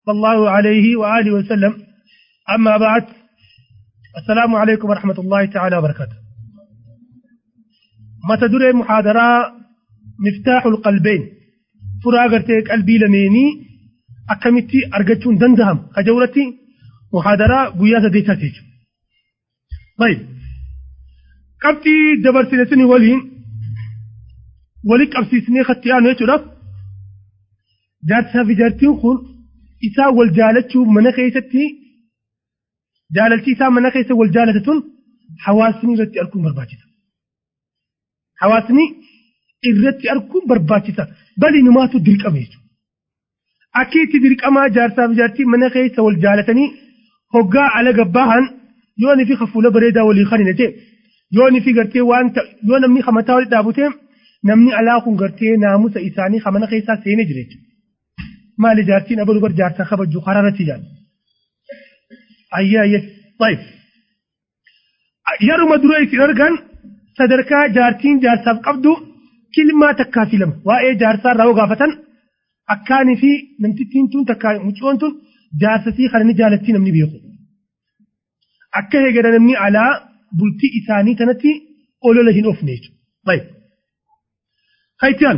صلى الله عليه وآله وسلم أما بعد السلام عليكم ورحمة الله تعالى وبركاته ما تدري محاضرة مفتاح القلبين فراغرتك قلبي لميني أكمتي أرجتون دندهم كجورتي محاضرة قياسة ديتاتيك طيب قبتي دبر سنتني ولين ولك أبسيسني خطي أنا يترف جاتها في جارتين خون إسا والجالتشو من خيستي جالتي إسا من خيس والجالتة حواسني رتي أركون برباجتا حواسني irratti arguun barbaachisa bali numaatu dirqama jechuudha. Akkiitti dirqamaa jaarsaaf jaartii mana keessa wal jaalatanii hoggaa ala gabbaahan yoo ni fi hafuula bareedaa walii kan hin ta'e yoo ni fi gartee waan yoo namni hamataa walitti dhaabute namni alaa kun gartee naamusa isaanii hamana keessaa seenee jira jechuudha. Maali jaartiin abaluu bar jaarsaa kabajju karaa irratti jaal. Ayyaa ayyaa taa'if. Yeruma dura isin argan sadarkaa jaartiin jaarsaaf qabdu kilmaa takkaa fi lama waa'ee jaarsaa irraa gaafatan akkaanii fi namtittiin tun takkaa muccoon tun jaarsasii kana ni jaalattii namni beeku. Akka heegara namni alaa bultii isaanii kanatti olola hin oofne jechuudha. خيتان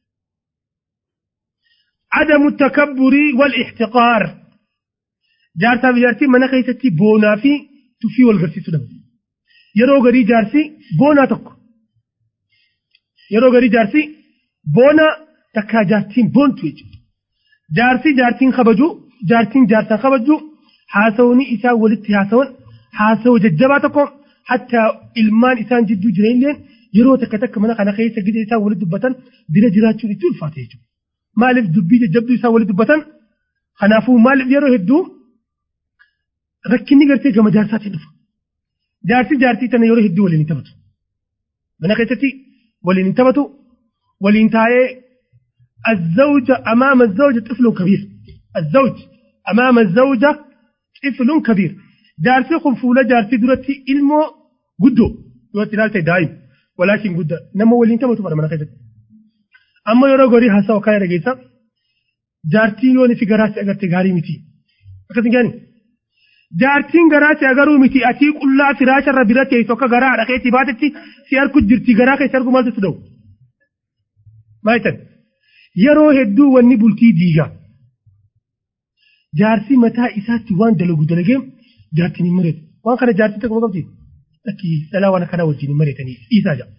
عدم التكبر والاحتقار جارتا بجارتي من خيستي بونا في تفي والغرسي سدم يرو غري جارسي بونا تك يرو غري جارسي بونا تكا جارتين بون تويج جارسي جارتين خبجو جارتين جارتا خبجو حاسوني إسا ولدت حاسون حاسو ججباتكم حتى إلمان إسان جدو جرين لين yeroo takka takka mana kana keessa gida isaa walitti dubbatan dira jiraachuun itti ulfaate jechuudha. Maaliif dubbii jajjabduu isaa walitti dubbatan kanaafuu maaliif yeroo hedduu rakkinni gartee gama jaarsaatiin dhufa. Jaarsi jaartii tana yeroo hedduu waliin hin taphatu. Mana keessatti waliin hin taphatu waliin taa'ee الزوجة أمام الزوجة طفل كبير الزوج أمام الزوجة طفل كبير جارسي خنفولة جارسي درتي إلمو قدو يوتي لالتي دائم ولكن قد نما ولين تما تبر من خيزت أما يرى غوري هسا وكاي رجيسا جارتين يوني في غراس أجر تجاري متي أكثر جاني جارتين غراس أجرو متي أتي كل فراش الربيرة يسوك غرا على كي تباتتي سيار كل جرتي غرا كي سيار كمال تسدو ما يتن يرو هدو وني بلتي ديجا جارسي متى إساتي وان دلو دلجيم جارتين مريت وان كان جارتي تكمل قبتي لكي سلا وانا كان وجيني مريتني إيسا جا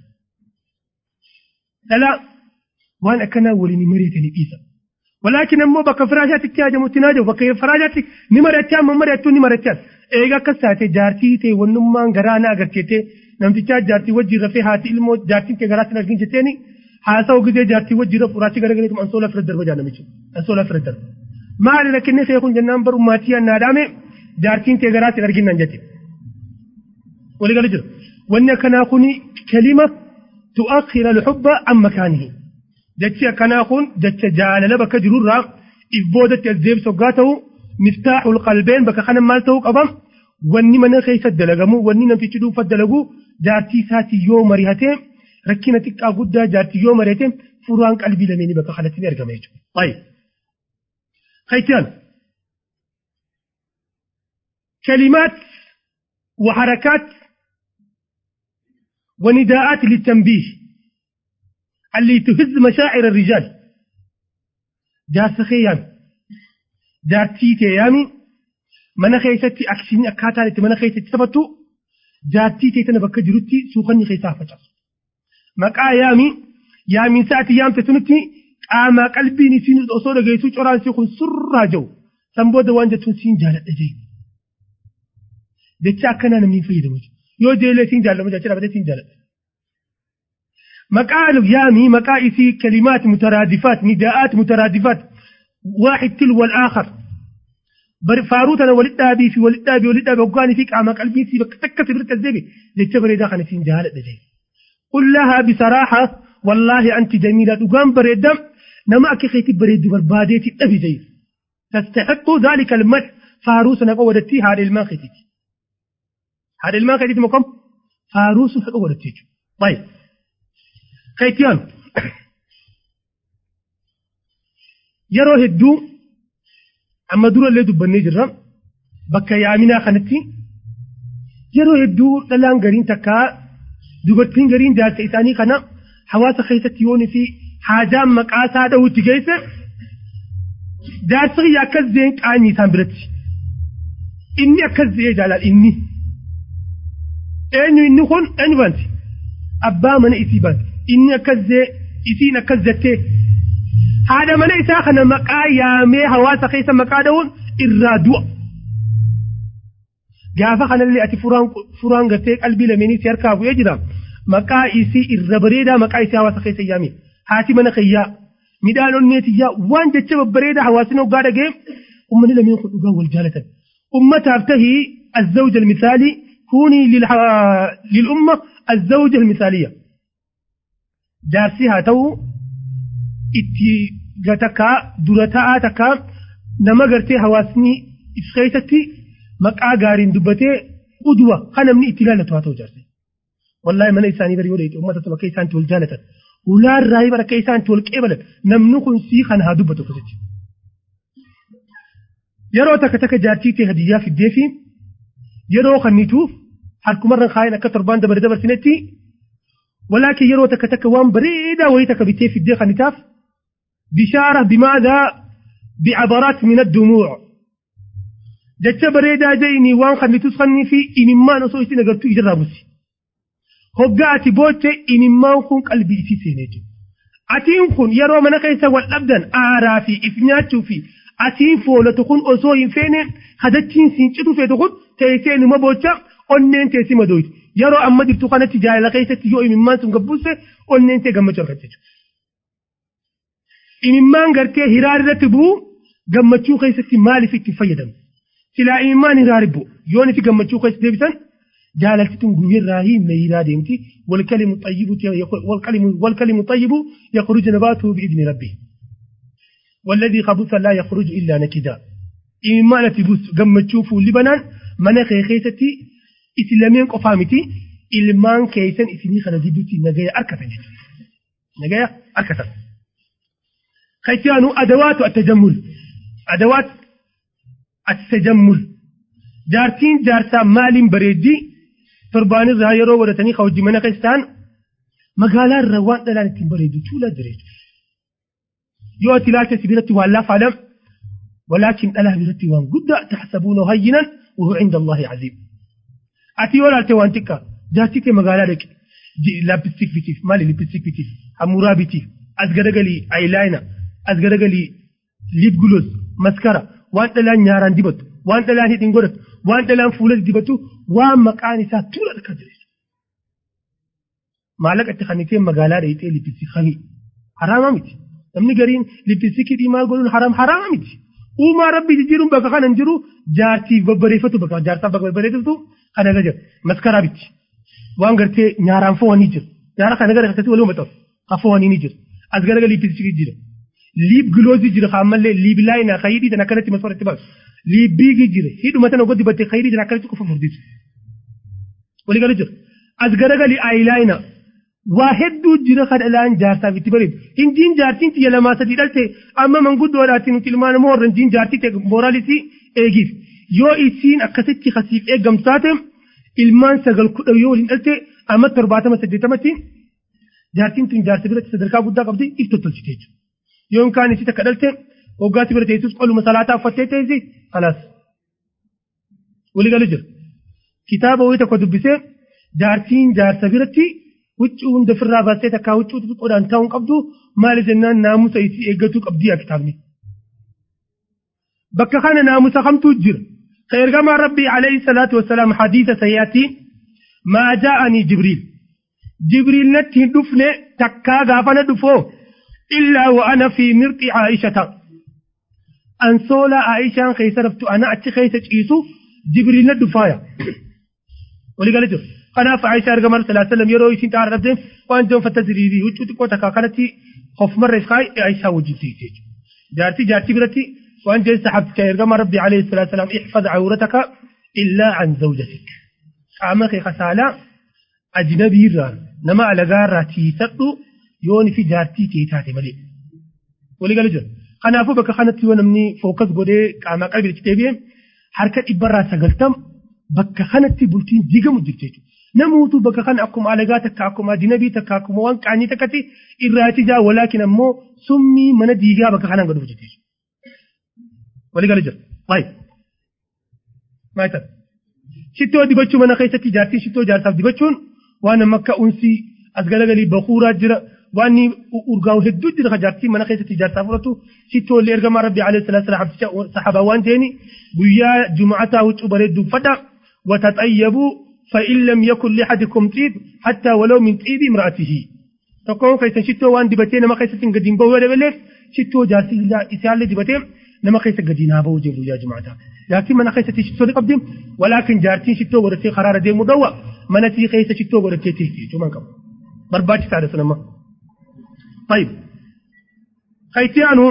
سلا وانا كان وليني مريتني إيسا ولكن أمو بك فراشاتك تياجا متناجا بك فراشاتك نمرتان ممرتان نمرتان إيغا كساتي جارتي تي ونمان غرانا أغرتي نمتي جارتي وجي رفي هاتي إلمو جارتي كي غراتي نرجين جتيني حاسا وقدي جارتي وجي رف وراتي غرغريتم أنسولا فردر وجانا ميشو أنسولا فردر ما لكن سيكون جنان برو ماتيا نادامي جارتين كي غراتي نرجين ننجتي ولقال جرى وأن كان كوني كلمة تؤخر الحب عن مكانه جتشا كان كون جتشا جعل لبك جرورا إذ بودت الزيب سقاته مفتاح القلبين بك خنا مالته قبم واني من خيس الدلقمو واني نمتي تدو فالدلقو جارتي ساتي يوم مريهتين ركينة تكا قد جارتي يوم مريهتين فران قلبي لميني بك خلتني أرقم طيب خيتان كلمات وحركات ونداءات للتنبيه اللي تهز مشاعر الرجال جارس خيام جارتي تيامي من خيستي أكشيني أكاتالي من خيستي تثبتو جارتي تيتنا بك جروتي سوخني خيسا فتاس مقا يامي يامي ساعتي يام تتنتي قاما قلبي نسين الأصول غيسو چوران سيخون سر جو سنبو دوان جتون سين جالت أجي دچا كنا نمين فيدا وجه yoo jeelee siin jaallama jecha dhabatee siin jaalladha. مقال يامي مقائسي كلمات مترادفات نداءات مترادفات واحد تلو الآخر فاروتنا ولدابي في ولدابي ولدابي وقاني فيك عما قلبي في بكتك سبرت الزبي لتبري داخل في جهالة دجي قل لها بصراحة والله أنت جميلة وقام بريدم نما أكي خيتي بريد برباديتي أبي زي تستحق ذلك المدح فاروسنا قودتي هذه الماء خيتي هذا الماء خيتي مقام فاروس قودتي طيب خيتيان yeroo hedduu amma durallee dubbannee jirra bakka yaaminaa kanatti yeroo hedduu dhalaan gariin takkaa dubartiin gariin jaarsa isaanii kana hawaasa keessatti yoon fi haajaan maqaa isaa dha'utti geesse jaarsa kiyya akkas zeen qaanii isaan biratti inni akkas zee jaalal inni eenyu inni kun eenyu banti abbaa mana isii banti inni akkas zee isiin akkas jettee haadha mana isaa kana maqaa yaamee hawaasa keessa maqaa dha'uun irraa du'a. Gaafa kanallee ati furaan gartee qalbii lameenii si harkaa bu'ee jira. Maqaa isii irra bareedaa maqaa isii hawaasa keessa yaame. Haati mana kiyyaa midhaan onneetiyyaa waan jecha babbareedaa hawaasni hoggaa dhagee ummanni lameen kun dhugaa wal jaalatan. Ummataaf tahii الزوج المثالي كوني للأمة الزوجة المثالية جارسي هاتو itti gatakaa dura ta'aa takkaa nama gartee hawaasni if keessatti maqaa gaariin dubbatee udwa kan namni itti ilaallatu haa ta'u jaarse. Wallaahi mana isaanii bari yoo dheeyite uummata bakka isaanitti wal jaalatan. Ulaan raayii bakka isaanitti wal qeebalan namni kun sii kan haa dubbatu akkasitti. Yeroo takka takka jaartii ta'e hadiyyaa fiddee fi yeroo kannituuf harkumarra kaayeen akka torbaan dabare dabarsinetti walaakin yeroo takka takka waan bareedaa wayii takka bittee fiddee kannitaaf بشارة بماذا بعبرات من الدموع جتة بريدة جيني وان خلي تسخني في إن ما نسوي سنة قلتو إجرى بسي هقاتي بوتة إن ما نكون قلبي إتي سينيجو أتين كون يرو من كيسا والأبدان آرافي إفنياتو في أتين فولة تكون أصوين فين خدتين سينشتو في تكون تيسين ما بوتة أنين تيسي مدويت يرو أما دبتو خانة تجاهل كيسا تيو إن ما سنقبوسة أنين تيغم جرغتجو imimmaan gartee hiraa irratti bu'u gammachuu keessatti maaliif itti fayyadamu silaa imimmaan hiraa bu'u yoon itti gammachuu keessatti deebisan jaalaltituun guyyarraa hiimne hiraa deemti walkalimu xayyibu walkalimu xayyibu yakhruju nabaatuhu biidni rabbi والذي خبث لا يخرج إلا نكدا إما نتبوس قمتشو فولي بنان من خيخيتي إسلامين قفامتي إلمان كيسن إسمي خلديدوتي نجايا أركتا نجايا أركتا خيتيانو أدوات التجمل أدوات التجمل جارتين جارتا مال بريدي تربان الزهايرو ودتني خوجي من قيستان مقالا الروان دلان بريدي تولا دريد يوتي لا تسبيرتي والله فعلم ولكن ألا برتي وان قد تحسبونه هينا وهو عند الله عظيم أتي ولا توانتك جارتي مقالا لك لابستيك بيتيف مالي لابستيك بيتيف أمورا بيتيف أزغرغلي أيلاينا as garagali lip gloss maskara waan dhalaan nyaaraan dibatu waan dhalaan hidhin godhatu waan dhalaan fuulas dibatu waan maqaan isaa tuula akka jireessu. Maallaqa itti kannitee magaalaa dheeyitee lippisi kami haraama miti. Namni gariin lippisiki dhiimaa godhuun haram haraama miti. Uumaa rabbi jijjiiruun bakka kana hin jiru jaartiif babbareeffatu bakka jaarsaaf bakka babbareeffatu kana irra jira maskaraa biti. Waan gartee nyaaraan fo'anii jiru. Nyaara kana gara akkasii waluma ta'u ha fo'anii ni jiru. As garagali lippisiki jira. liib giloozi jira ammallee liib laayina khayidii tan akkanatti masfaratti baasu liib biigi jira hidhuma tan oggoti battee khayidii tan akkanatti qofa furdisu walii gala jira as garagali aayilaayina waa hedduu jira kadhalaan jaarsaaf itti bareedu hinjiin jaartiin xiyya lamaa sadii dhalte amma manguddoodhaatti nuti ilmaan moo warra hinjiin jaartii ta'e mooraalisi eegiif yoo isiin akkasitti kasiif eeggamtu taate ilmaan sagal kudha yoo waliin dhalte amma torbaatama saddeetamatti jaartiin tun jaarsa biratti sadarkaa guddaa qabdi if tottolchite jechuudha. yoon kaan isi takka dhalte waggaatti bira teessus qoluma salaataa uffattee teessi kalaas walii galu jira kitaaba wayii tokko dubbisee jaartiin jaarsa biratti huccuu hunda ofirraa baastee takkaa huccuu xixiqqoodhaan taa'uun qabdu maali jennaan naamusa isii eeggatuu qabdii yaa kitaabni. Bakka kana naamusa kamtuu jira. Ergamaan Rabbii alayhi salaatu wasalaam hadiisa sayyaatti maa jaa'anii Jibriil. Jibriil natti hin dhufne takkaa gaafana dhufoo. إلا وأنا في مرق عائشة أنسولا عائشة خيس رفت أنا أتي خيس إيسو جبريل الدفايا ولي قال جر أنا فعائشة أرقم صلى الله عليه وسلم يرو يسين تعالى ربهم وأن جون فتزريري وجود كوتا كاكانتي خوف مرة إسخاي عائشة وجدتي جارتي جارتي برتي وأن جل سحبت أرقم ربي عليه الصلاة والسلام احفظ عورتك إلا عن زوجتك أما خسالة أجنبي ران نما على غارة تيسدو yooni fi jaartii kee taate malee walii galu jira kanaafuu bakka kanatti yoo namni fookas godhee qaamaa qalbii deebi'e harka dhibbarraa sagaltam bakka kanatti bultiin digamu jirti jechuudha. Namuutu bakka kana akkuma alagaa takka akkuma dinabii takka akkuma waan qaanii takkatti irraati jaa walaakin ammoo summii mana diigaa bakka kanaan gad hojjete. Walii gala jira. Waayee. Maal ta'a? Shittoo dibachuu mana keessatti jaartii shittoo jaarsaaf dibachuun waan amma akka unsii as galagalii bakuuraa jira waan urgaa'u hedduu jira jaartii mana keessatti jaarsaaf fudhatu shittoo illee ergamaa rabbi alayhi salaatu salaam saxaabaa waan ta'eeni guyyaa jumu'ataa huccuu bareedduu uffadha wataxayyabuu فإن لم يكن لأحدكم طيب حتى ولو من طيب امرأته تقوم كيسا شتو وان دبتين ما كيسا قدين بو ولا بلف شتو جاسي لا إسيال دبتين نما كيسا قدين هابو جيبو يا جماعة لكن من كيسا شتو لقبدين ولكن جارتين شتو ورتي قرار دي مدوى من تي كيسا شتو ورتي تيتي شو منكم برباش تعرف لما طيب خيتيانو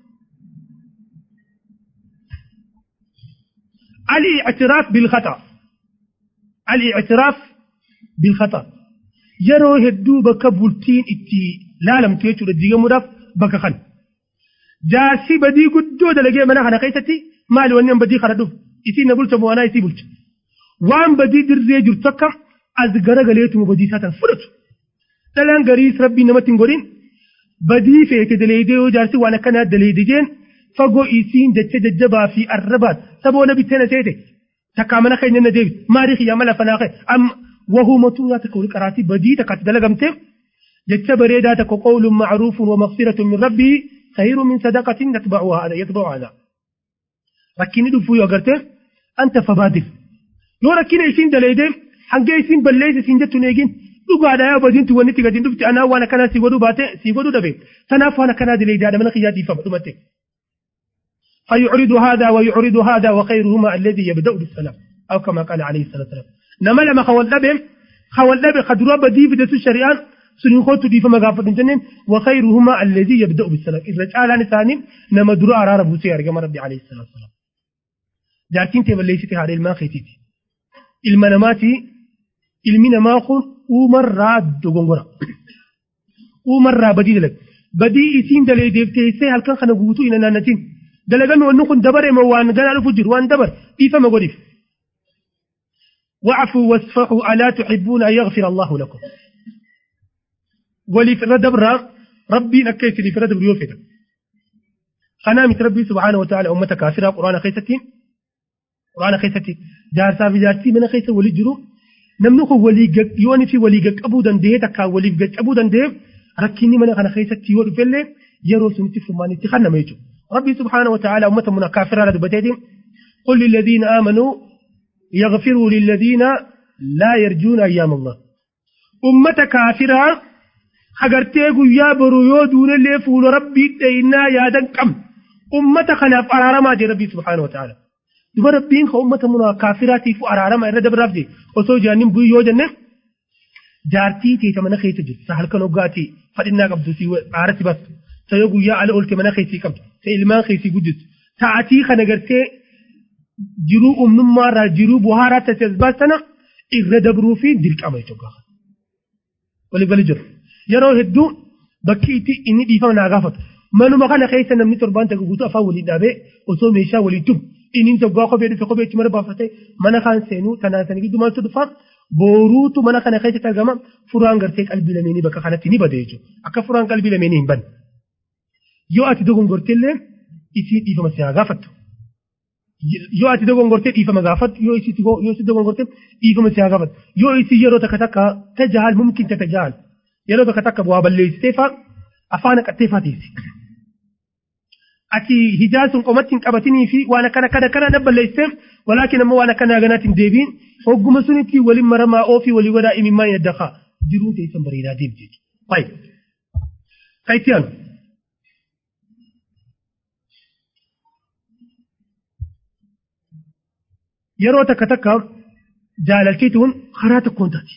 الاعتراف بالخطأ الاعتراف بالخطأ يرو هدو بك بولتين اتي لا لم تيجو لديغا مداف بك خن جاسي بدي قدو دلقي منا خنا قيستي مالي ونين بدي خردوف اتي نبولت موانا اتي بولت وان بدي درزي جرتك از غرغليتو بدي ساتن فرط دلان غريس ربي نمتين غورين بدي فيك دليدي وجارسي وانا كنا دليدي جين فقو إيسين جتش ججبا في الربات سبو نبي تينا تيتي تكامنا خينا نديب ماريخ يا ملا فناقه أم وهو متونا تكون قراتي بدي تكات دلغمته جتش بريدا تكو قول معروف ومغفرة من ربي خير من صدقة يتبعها هذا يتبع هذا ركيني دفو يوغرته أنت فبادر لو ركيني إيسين دليدي حنجي إيسين بليس إيسين جتو نيجين dhugaadha yaa badiin tu wanni tigatiin dhufti anaa waan akkanaa si godhuu baate si godhuu dhabe tanaaf waan akkanaa dileeydaadha mana kiyyaa dhiifama dhumate فيعرض هذا ويعرض هذا وخيرهما الذي يبدأ بالسلام أو كما قال عليه الصلاة والسلام نما لما خول لبهم خول لبهم خدروا بدي في دسو الشريان سنين خوتو دي فما غافت جنين وخيرهما الذي يبدأ بالسلام إذا جعل ثاني نما دروا أرار بوسي أرقام ربي عليه الصلاة والسلام جاتين تبليستي هذه الماء خيتيتي المناماتي المنا ما خون uumarraa dogongora uumarraa badii dalag badii isiin dalee deebteessee halkan kana guutuu ina naannatiin dalagame wanni kun dabare ma waan ganaa dhufu jiru waan dabar dhiifama godhiif واعفوا واصفحوا ألا تحبون أن يغفر الله لكم ولي في الردب ربي نكيت لي في الردب يوفيتا خنامت ربي سبحانه وتعالى أمة كافرة قرآن خيستين قرآن خيستين جارسا في جارسي من خيست ولي جرو namni kun walii yooni fi walii qaqqabuu danda'ee takkaan waliif qaqqabuu danda'eef rakkinni mana kana keessatti yoo dhufellee yeroo sunitti furmaanitti kanname jechuudha. Rabbi subhaana wa ta'ala ummata muna kaafiraa dubbateetiin قل للذين آمنوا يغفروا للذين لا يرجون أيام الله أمة كافرة hagartee guyyaa boru yoo duunellee fuula rabbii dhaynaa yaadan qab ummata kanaaf araaramaa jee rabbii subhaanahu wa ta'ala duba rabbiin ka ummata muna kaafiraatiif araarama irra dabraaf jee osoo jaannin bu'ii yoo jenne jaartii teeta mana keessa jirtu sa halkan hoggaatii fadhinnaa qabdu si aarati bastu sa yoo guyyaa ala oolte mana keessii qabdu sa ilmaan keessii guddistu ta'atii kana gartee jiruu uumnummaa irraa jiruu buhaaraa taate as baastana irra dabruu fi dirqama jechuudha. Walii galii jiru. Yeroo hedduu bakki itti inni dhiifama naa gaafatu. Manuma kana keessa namni torbaan takka guutuu afaan waliin dhaabee osoo meeshaa waliin tumu inni tokko kophee dhufe kophee itti mara baafatee mana kaan seenuu tanaan sanii gidduu maaltu dhufa booruutu mana kana keessatti argama furaan gartee qalbii lameenii bakka kanatti ni bada jechuudha. Akka furaan qalbii lameenii hin banne. Yoo ati dogongorteellee isii dhiifama si haa gaafattu. yoo ati dogongortee dhiifama gaafattu yoo isi yoo isi dogongortee dhiifama si haa gaafattu yoo isi yeroo takka takka tajaajil mumkin ta tajaajil yeroo takka takka bu'aa balleessitee faa afaan qattee faatiisi. Ati hijaa sun qomatti hin qabatinii fi waan akkana kana kana na balleessiteef walaakin ammoo waan akkana ganaatti hin deebiin hogguma sunitti waliin maramaa ofii walii wadaa imimmaa yadda kaa jiruu teessan bareedaa deemti jechuudha. Fayi. Kayitti aanu. yeroo takka takka jaalalchituun karaa tokkoon taati.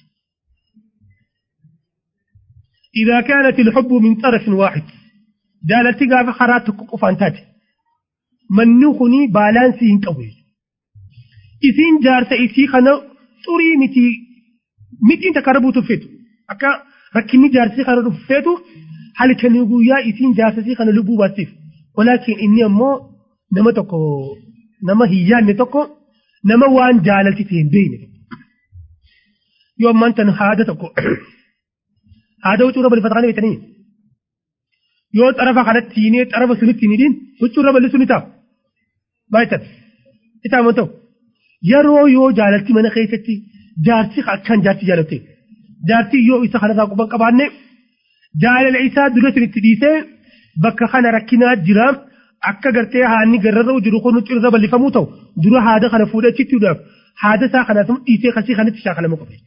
إذا كانت الحب من طرف واحد جالتي قاف خرات قفان تاتي من نخني بالانسي انقوي إذن جارسة إسي خنا طري متي متي تقربو تفيتو أكا ركني جارسي خنا تفيتو هل كان يقول يا إذن جارسة خنا لبو باسيف walaakin inni ammoo nama tokko nama hiyyaanne tokko nama waan jaalalti ta'e hin beekne yoo ammaan tan haada tokko haada huccuu bal'ifata kana beekanii yoo xarafa kanatti hiinee xarafa sunitti hin hidhiin huccuu bal'isu ni ta'a baay'atan itti amantamu yeroo yoo jaalalti mana keessatti jaarsi akkaan jaarsi jaalatte jaarsi yoo isa kanarraa quban qabaanne jaalala isaa dura sinitti dhiisee bakka kana rakkinaa jira akka gartee haanni garrarra jiru kun cirra bal'ifamuu ta'u dura haada kana fuudhee achitti haada isaa kanas dhiisee kasii kanatti shaakalama qabe.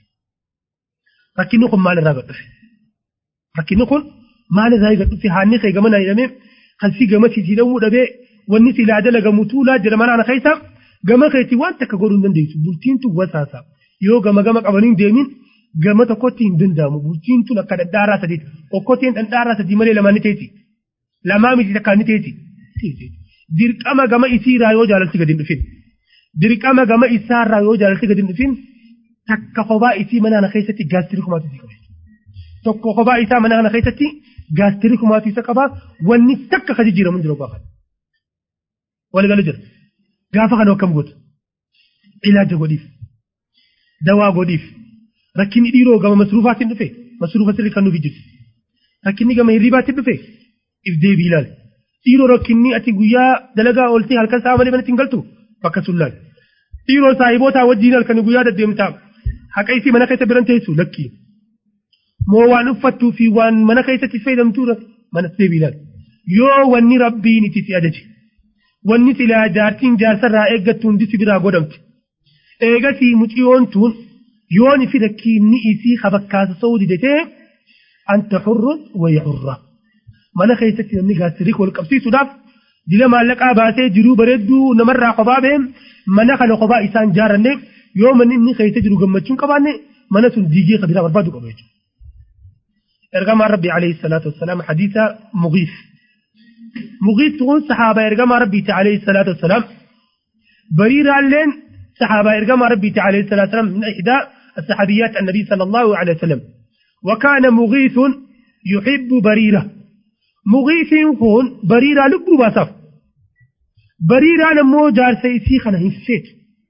Rakkinni kun maal irraa gadhufe? Rakkinni kun maal irraa gadhufe haanni kee gama naa hidhamee kalsii gama siisiidhamuu dhabee wanni silaa dalagamu tuulaa jira mana keessa gama keetti waan takka godhuu hin dandeessu bultiin tun wasaasa yoo gama gama qabanii deemin gama tokkotti hin danda'amu bultiin tun akka dhadhaaraa sadiiti okkotteen dhadhaaraa sadii malee lamaan ni teeti lamaa miti takkaan ni teeti dirqama gama isiirraa yoo jaalalti gadi hin dhufin dirqama gama isaarraa yoo jaalalti gadi hin dhufin takka kophaa isii mana kana keessatti gaastirii kumaatu isii qaba tokko kophaa isaa mana kana keessatti gaastirii kumaatu isa qaba wanni takka ka jijjiiramu jira gaafa waligalu jira gaafa kana akkam gootu ilaaja godhiif dawaa godhiif rakkinni dhiiroo gama masruufaatiin dhufe masruufa sirri kan nuuf jirtu rakkinni gama hirribaatiin dhufe if deebii ilaali dhiiroo rakkinni ati guyyaa dalagaa ooltee halkan sa'a malee manatti hin galtu bakka sun laali dhiiroo saahibootaa wajjin halkanii guyyaa deddeemtaa haqa isii mana keessa biran teessu lakkii moo waan uffattuu fi waan mana keessatti fayyadamtuu mana deebii ilaali yoo wanni rabbiin itti si ajaje wanni silaa jaartiin jaarsarraa eeggattu hundi si biraa godhamte eegasii muciyoon tun yoon ifi rakkiinni isii habakkaasa sa'uu didetee anta hurrun wayya hurra mana keessatti namni gaasirii wal qabsiisuudhaaf dila maallaqaa baasee jiruu bareedduu namarraa kophaa ba'e mana kana kophaa isaan jaaranne yoo manni inni keessa jiru gammachuun qabaanne mana sun diigee kabiraa barbaadu qaba jechuudha. ergamaan rabbi alayhi salaatu wassalaam hadiisa mugiif mugiif tun sahaaba ergamaa rabbiiti alayhi salaatu wassalaam bariiraalleen sahaaba ergamaa rabbiiti alayhi salaatu wassalaam min ihdaa الصحابيات النبي صلى الله عليه وسلم وكان مغيث يحب بريرة مغيث هون بريرة لقلو باسف بريرة نمو جار سيسي خنا هنسيت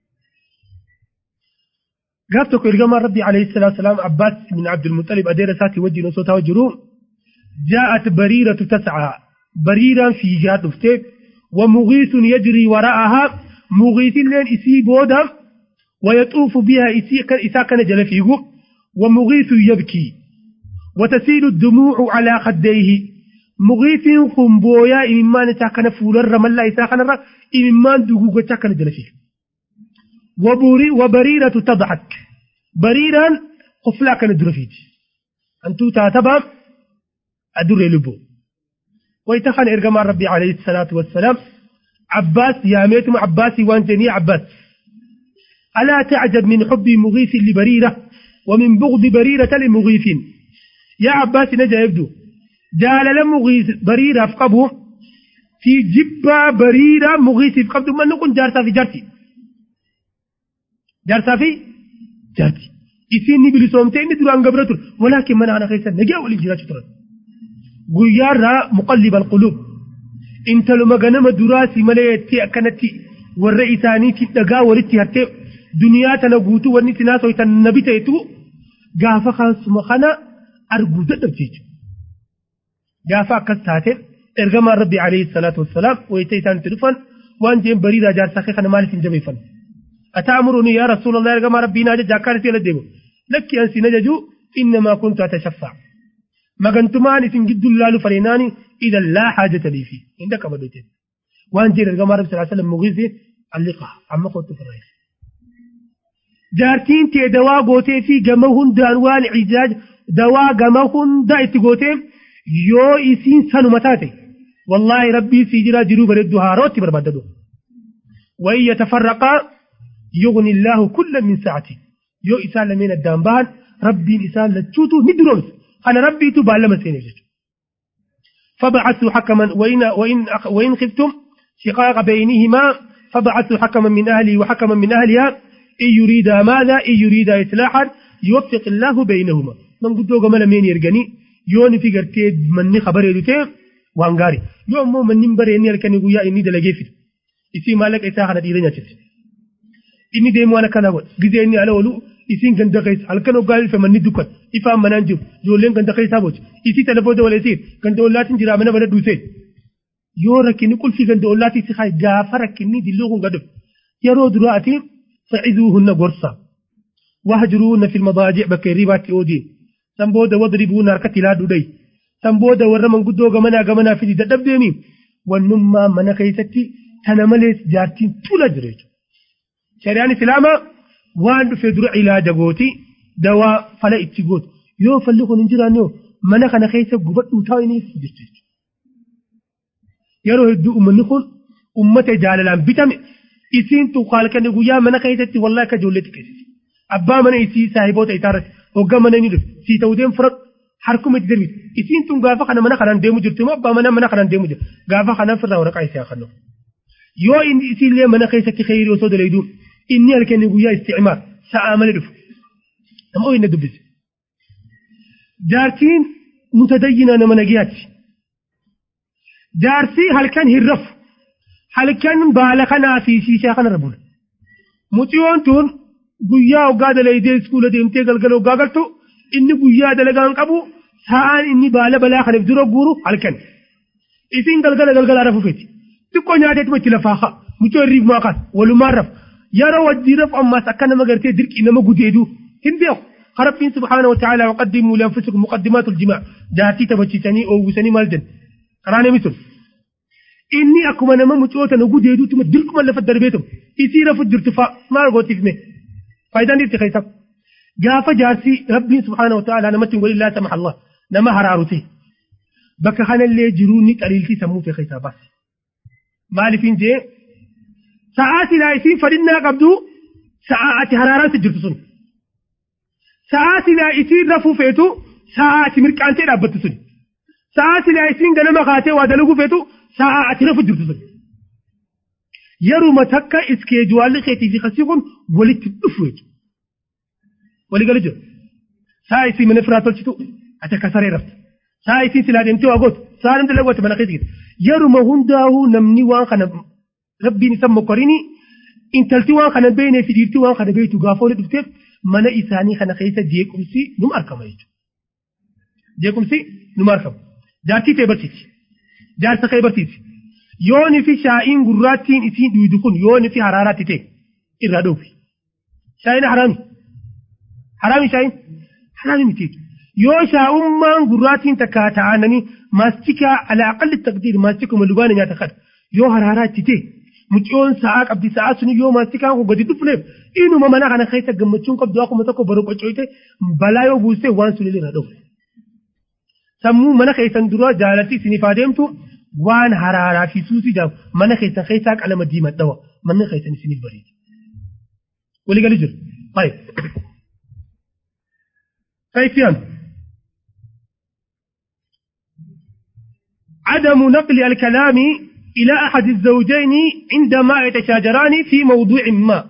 قابتك إرقام ربي عليه الصلاة والسلام عباس من عبد المطلب أدير ساتي وجه نصوتها وجروم جاءت بريرة تسعى بريرة في جهة نفتيك ومغيث يجري وراءها مغيث لين إسي بودا ويطوف بها إسا كان جل فيه ومغيث يبكي وتسيل الدموع على خديه مغيث خنبويا إممان إسا كان فول الرمال إسا كان الرمال إممان دقوق إسا كان جل فيه وبري وبريرة تضحك بريرا قفلا كان درفيت أنتو تاتبا أدر لبو ويتخن إرقام ربي عليه الصلاة والسلام عباس يا ميتم عباسي وانتني عباس ألا تعجب من حب مغيث لبريرة ومن بغض بريرة لمغيث يا عباس نجا يبدو جال لمغيث بريرة فقبه في جبة بريرة مغيث فقبه من نكون جارتا في جارتي جارتا في جارتي إسيني بلسومتين دران قبرتر ولكن من أنا خيسا نجا والإجراء شطرا قيارا مقلب القلوب انت لما غنم دراسي مليتي أكنتي والرئيساني تدقا ولتي هرتي duniyaa tana guutuu wanni itti naasoitan nabi ta'etu gaafa kasuma kana arguu dadhabde jechuudha. Gaafa akkas taate ergamaan rabbi alayhi salaatu wassalaam wayita isaan itti dhufan waan jeen bariiraa jaarsaa kee kana maaliif hin jabeeffan. أتأمرني يا رسول الله يرجع ربنا جا كان في لديه لك أنسي نججو إنما كنت أتشفع ما كنتمان إسن جد الله فريناني إذا لا حاجة لي فيه عندك بدوتين وأن جير الجماعة رب صلى الله عليه وسلم مغيثي اللقاء عما قلت في الرئيس jaartiin tee dawaa gootee fi gama hundaan waan ijaaj dawaa gama hunda itti gootee yoo isiin sanuma taate wallaahi rabbii sii jira jiruu bareeddu haarootti barbaaddadu وإن يتفرقا يغني الله كل من ساعته يو إسان لمن الدان بان ربي إسان لتشوتو ندرونس أنا ربي تبال لما سيني فبعثوا حكما وإن, وإن, وإن خفتم شقاق بينهما فبعثوا حكما من أهلي وحكما من أهلها إن يريد ماذا إن يريد إصلاحا يوفق الله بينهما من قد دوغ ملا مين يرغني يوني في قرتي مني خبر يدوتي waan gaarii yoo ammoo manni baree inni halkanii guyyaa inni dalagee fidu isii maallaqa isaa kana dhiira nyaachise inni deemu waan akkana godha gizee inni ala oolu isiin ganda keessa halkan hoggaa ife manni dukkan ifaan manaan jiru ijoolleen ganda keessaa boci isii telefoota waleessiin ganda ollaatiin jira mana bana duusee yoo rakkinni qulfii ganda ollaatii si haa gaafa rakkinni dilloo kun gadu yeroo duraa ati fa'izuuhunna gorsa wahjuruunna fil madaajic bakka hirribaatti oodiin san booda wadribuuna harkatti ilaadhu dhayi san booda warra manguddoo gamanaa gamanaa fidi dadhabdeemi wannummaa mana keessatti tana malees jaartiin tula jira jechuudha. Shari'aan Islaamaa waan dhufee dura ilaaja gooti dawaa fala itti gootu yoo falli kun hin jiraanne mana kana keessa gubadhuu taa'iniif jechuudha. Yeroo hedduu uummanni kun uummata jaalalaan bitame isiin tuqaalkanii guyyaa mana keessatti wallaahi akka ijoolleetti keessatti. Abbaa mana isii saahiboota isaarratti hoggaa mana inni dhufe sii ta'uu deemu fudhadhu harkuma itti darbitu isiin tun gaafa kana mana kanaan deemu jirtu immoo abbaa mana mana kanaan deemu jira gaafa kanaan firraa waraqaa isii haa kennu. Yoo inni isiillee mana keessatti kheyrii osoo dalayduu inni halkanii guyyaa isticmaar sa'aa malee dhufu. Nama inni dubbise. Jaartiin mutadayyinaa nama nagiyaati. Jaarsii halkan hin rafu. Halkan baala kanaa fi shiishaa kanarra bula. Muciyyoon tun guyyaa hoggaa dalaydee iskuula deemtee galgala hoggaa galtu inni guyyaa dalagaan qabu sa'aan inni baala balaa kanaaf dura guuru halkan. Isiin galgala galgala rafu feeti. Xiqqoo nyaateetuma itti lafaa haa. Mucoo irriif maakaan walumaan rafu. Yeroo wajjii rafu ammaas akka nama gartee dirqii nama gudeedu hin beeku. ربين سبحانه وتعالى وقدموا لأنفسكم مقدمات الجماع جاتي تبتشتني أو وسني مالجن قراني مثل إني أكما نما مچوتا نقود يدو تم دركم اللي في الدربيتم يصير في الدرتفاع ما رغوتي فيه فايدان دي تخيصب جاف جارسي ربي سبحانه وتعالى نما تنقل الله سمح الله نما هرارتي بك خان اللي جروني قليلتي سمو في خيصابات مالي فين جي ساعات لا يسين فرنا قبدو ساعات هرارات الجرتسون sa'aati laa isiin rafuu feetu sa'aati mirqaantee dhaabbattu sun sa'aati laa isiin ganama kaatee waa dalaguu feetu sa'aati rafu jirtu sun yeruma takka iskeejuwaalli keetii fi kasii kun walitti dhufu jechuudha walii gala jiru sa'a isii mana firaa tolchitu ati akka saree raftu sa'a isii silaa deemtee waa gootu sa'a namni dalagooti mana keessa yeruma hundaa'uu namni waan kana rabbiin isa mokkorini intalti waan kana beeknee fi dhiirtii waan kana beektu gaafa wali dhufteef mana isaanii kana keessa jeequmsi numa argama jechuudha. Jeequmsi numa argama. Jaartii ta'e barsiisi. Jaarsa ta'e barsiisi. Yooni fi shaa'iin gurraattiin isiin dhiidu kun yooni fi haraaraatti ta'e irraa dhoofi. Shaa'iin haraami. Haraami shaa'iin? Haraami miti. Yoo shaa'ummaan gurraattiin takka ta'ananii maastikaa alaa aqalli taqdiir maastikuma lubaana nyaata kadha. Yoo haraaraatti ta'e mucioon sa'aa qabdi sa'aa sun yoo maastikaan kun gadi dhufneef inuma mana kana keessa gammachuun qabdu akkuma tokko baru qoccooyte balaa yoo buuste waan sun irra dhufu. Sammuu mana keessan dura jaalatti isiniif adeemtu waan haraaraa fi suusii jaabu mana keessan keessaa qalama diimadhawa manni keessan isiniif bareeda. Walii gali jiru. Baay'ee. Fayyifiyaan. عدم نقل الكلام إلى أحد الزوجين عندما يتشاجران في موضوع ما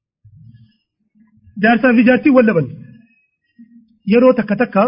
جارسا في جارتي ولا بن يرو تكا تكا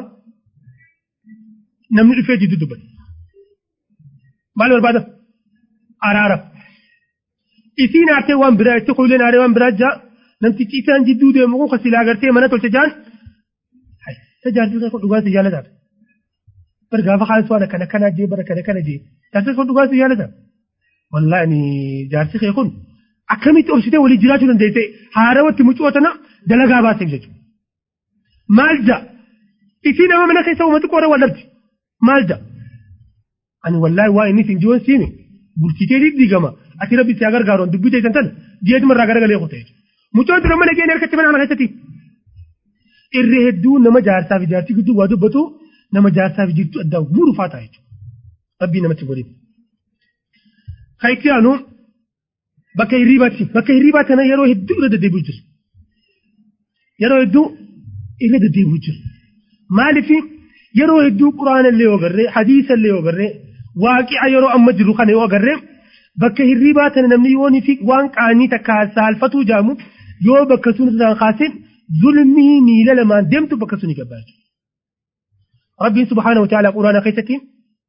نمني في جدو دبن مالو بعد أرارا إسين أرتي وان برا تقول لنا أري وان برا جا نمتي تيسان جدو دي مغو خسيلا أغرتي منا تول تجان هاي تجارتي خيخو دوغان سيجالة دار برغافا خالص وانا كنا كنا جي برا كنا كنا جي جارتي خيخو دوغان سيجالة دار wallahi ni jaarsi kee kun akkamitti obsitee walii jiraachuu dandeesse haarawatti mucootana dalagaa baaseef jechuudha. Maal ja isii nama mana keessa uummati qoora wal dhabdi maal ja ani wallahi waa inni siin jiwoon siime bulchitee diigama ati rabbi si gargaaroon dubbii teessan tana ji'eetuma irraa garagalee qote jechuudha. Mucoon tura mana keenya harkatti mana kana keessatti irree hedduu nama jaarsaa fi jaartii gidduu waa dubbatu nama jaarsaa fi jirtu addaa guuruu faataa jechuudha. Rabbii namatti godhe. Kayitiyaanu bakka hirriibaatti bakka hirriibaa kana yeroo hedduu irra deddeebi'u jiru. Yeroo hedduu irra deddeebi'u jiru. Maaliif yeroo hedduu quraana illee yoo agarree hadiisa illee yoo agarree waaqi'a yeroo amma jiru kana yoo agarree bakka hirriibaa kana namni yoonii fi waan qaanii takka saalfatuu jaamu yoo bakka sun isaan kaasin zulmii miila lamaan deemtu bakka suni gabbaa Rabbiin subhaanahu wa ta'ala quraana keessatti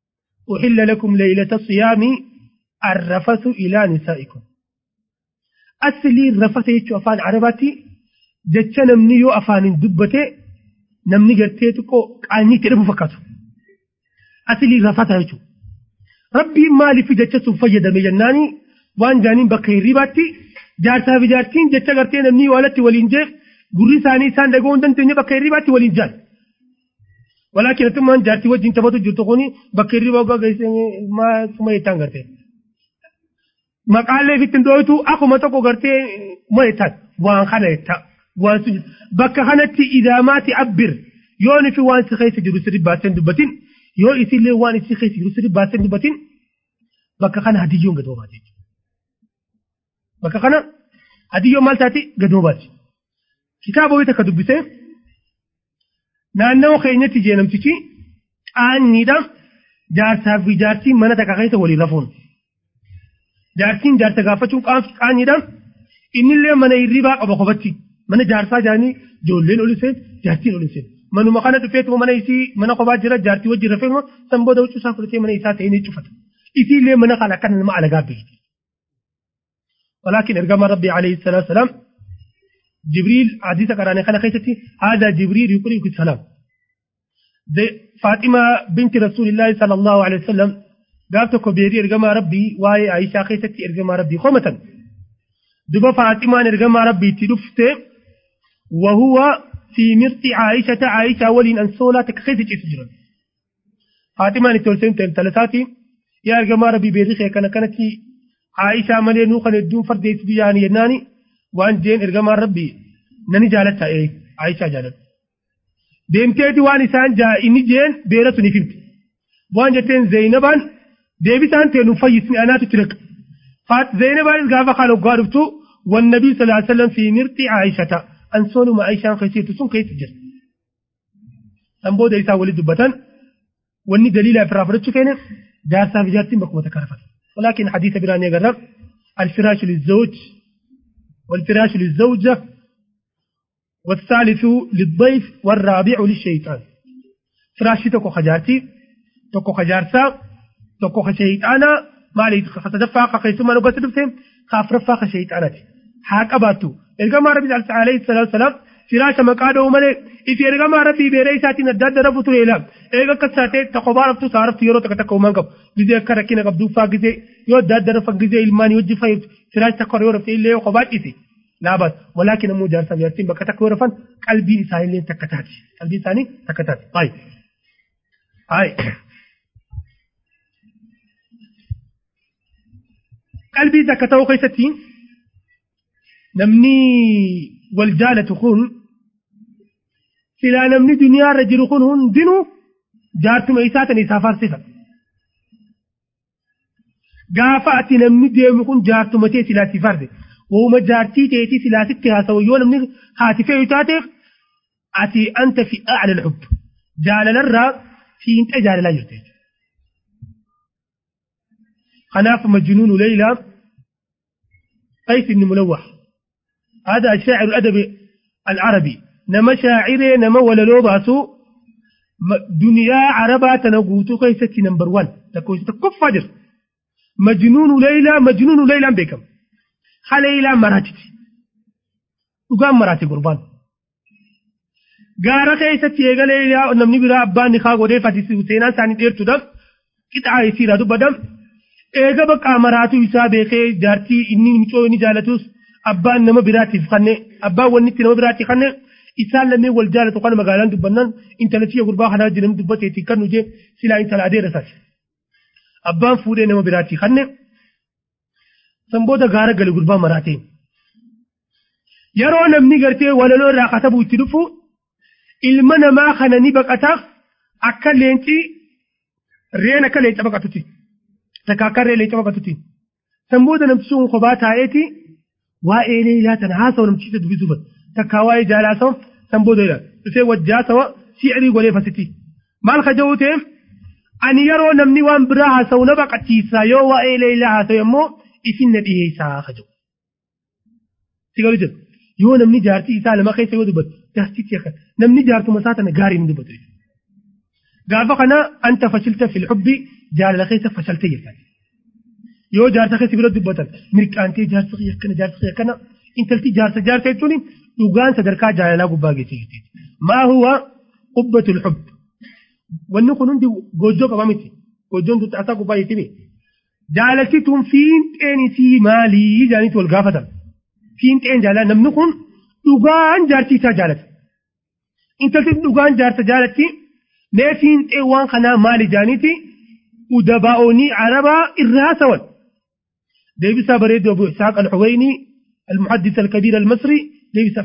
أحل لكم ليلة الصيام الرفث إلى نسائكم أصلي الرفث يجو أفان عرباتي جتش نمني يو أفان دبته نمني قرتي تكو قاني تلفو فكاتو أصلي الرفث يجو ربي مالي في جتش سفيد مجناني وان جانين بقي رباتي جارتا في جارتين جتش قرتي نمني والتي ولينجيخ gurri isaanii isaan dhaga'uu hin dandeenye bakka hirribaatti waliin jaal. Walaakin atummaan jaartii wajjin taphatu jirtu kuni bakka hirriba ogaa geessee suma jettaan gartee. Maqaalee fitti dhooytu akkuma tokko gartee ma jettaan waan kana jettaa. Waan sun bakka kanatti idaamaati abbir yoo nufi waan si keessa jiru sirri baasee dubbatin yoo isillee waan isi keessa jiru sirri baasee dubbatin bakka kana hadiyyoon gadoo baate. Bakka kana hadiyyoon maal taati gadoo baate. kitaaba wayita ka dubbise naannoo keenyatti jeenamtichi qaanyiidhaan jaarsaa fi jaartiin mana takka keessa waliin rafuun. Jaartiin jaarsa gaafachuun qaanyiidhaan innillee mana hirribaa qaba qofatti mana jaarsaa jaanii ijoolleen ol iseen jaartiin ol iseen. Manuma kana dhufeetuma mana isii mana kophaa jira jaartii wajjin rafeetuma san booda huccuu isaa fudhatee mana isaa ta'ee ni cufata. Isiillee mana kana akkana nama alagaa beekti. ولكن إرجام ربي عليه الصلاة والسلام جبريل حديث قراني خنا خيتتي هذا جبريل يقرئك السلام فاطمة بنت رسول الله صلى الله عليه وسلم قالت كبيري ارجما ربي واي عائشة خيتتي ارجما ربي خمة دبا فاطمة ارجما ربي تلفت وهو في مرت عائشة عائشة ولين أنسولا تكخيتك اسجرا فاطمة نتولسين تلتاتي يا ارجما ربي بيريخي كان كانت عائشة ملي نوخن الدون فرديت بياني يناني waan jeen ergamaan rabbii nani jaalatta ee Aishaa jaalattu. Deemteeti waan isaan inni jeen beeratu ni filti. Waan jetteen Zeenabaan deebisaan ta'e nu fayyisni anaatu ture. Faat Zeenabaanis gaafa kaan hoggaa dhuftu wan nabii sallallahu alaihi wasallam fi mirti Aishata ansoonuma Aishaan keessattu sun keessa jira. San booda isaa walitti dubbatan wanni daliila irraa fudhachuu keenya jaarsaa fi jaartiin bakkuma takka rafata. ولكن حديث براني قرب الفراش للزوج والفراش للزوجة والثالث للضيف والرابع للشيطان فراشي تكو خجارتي تكو خجارسا تكو خشيطانا ما لي فتدفع قيسما نبس دفتهم خاف رفا خشيطانتي حاك أباتو إرقام ربي عليه الصلاة والسلام فراش مقاده ملي إذا إرقام ربي بيري ساتي نداد رفتو إلام إيقا كساتي تقوبا رفتو سارفتو يرو تكتكو منقب gizee akka rakkina qabduu faa gizee yoo adda adda rafa gizee ilmaanii wajji fayyadu firaas takka yoo rafte illee yoo kophaa dhiise laabaas walaakin ammoo jaarsaaf jaartiin bakka takka yoo rafan qalbiin isaanii illee takka taati qalbiin isaanii takka taati hayi hayi qalbii takka ta'uu keessatti namni wal jaalatu kun silaa namni duniyaarra jiru kun hundinuu jaartuma isaa tan isaa faarsifata. gaafa ati namni deemu kun jaartuma tee silaatti farde wooma jaartii teetii silaatitti haasawu yoo namni haati fe'u taateef ati anta fi a'la al-hubb jaalalarraa fiinxa jaalalaa jirte kanaaf majnuunu leylaa قيس بن ملوح هذا الشاعر الأدبي العربي نما شاعري نما ولا لو باسو دنيا عربة تنقوتو قيستي نمبر 1 تكويس تكف فجر مجنون ليلى مجنون ليلى بكم خليلى مراتي وقام مراتي قربان gaara keessatti eegalee namni biraa abbaan ni kaa godhee fatisi seenaa isaanii dheertuudhaaf qixaa isiidha dubbadam eega bakka maraatu isaa beekee jaartii inni micoo inni jaalatus abbaan nama biraatiif kanne abbaan wanni itti nama biraatiif kanne isaan lameen wal jaalatu kana magaalaan dubbannan intalatiyya gurbaa kanaa jedhamu dubbateetti kan nu jee silaa intala adeera isaati. abbaan fuudhee nama biraatti kanne san booda gaara gale gurbaa maraatee yeroo namni gartee walaloo irraa katabu itti dhufu ilma namaa kana ni baqata akka leenci reen akka leenca baqatutti takka akka reen leenca baqatutti san booda namtichi sun kophaa taa'eeti waa'ee leelaa tana haasawa namtichi dubbisuuf takka waa'ee jaalaasawa san booda dhufee wajjaasawa shi'irii godhee fasitti maal kaja'uu ta'eef ani yeroo namni waan biraa haasawu na baqachiisa yoo waa'ee leelaa haasawu immoo isin na dhiyeessaa kaja'u. Sigalu jedhu yoo namni jaartii isaa lama keessa yoo dubbatu jaartichi akka namni jaartuma isaa tana gaarii ni dubbatu. gaafa kana anta fashilta fil hubbi jaalala keessa fashalte jettan yoo jaarsa keessa bira dubbatan mirqaantee jaarsa kiyya akkana jaarsa kiyya akkana intalti jaarsa jaarsa jechuun dhugaan sadarkaa jaalalaa gubbaa geesse jechuudha maa huwa qubbatul hubb wanni kun hundi goojjoo qaba miti goojjoon tuuxaasaa gubbaa jettime jaalaltituun fiinxeen isii maalii jaanitti wal gaafatan fiinxeen jaalala namni kun dhugaan jaartii isaa jaalata intalti dhugaan jaarsa jaalatti mee fiinxeen waan kanaa maali jaaniiti udabaa'oonii arabaa irraa sawan deebisaa bareedu abu isaaq alxuwayni المحدث الكبير المصري ليس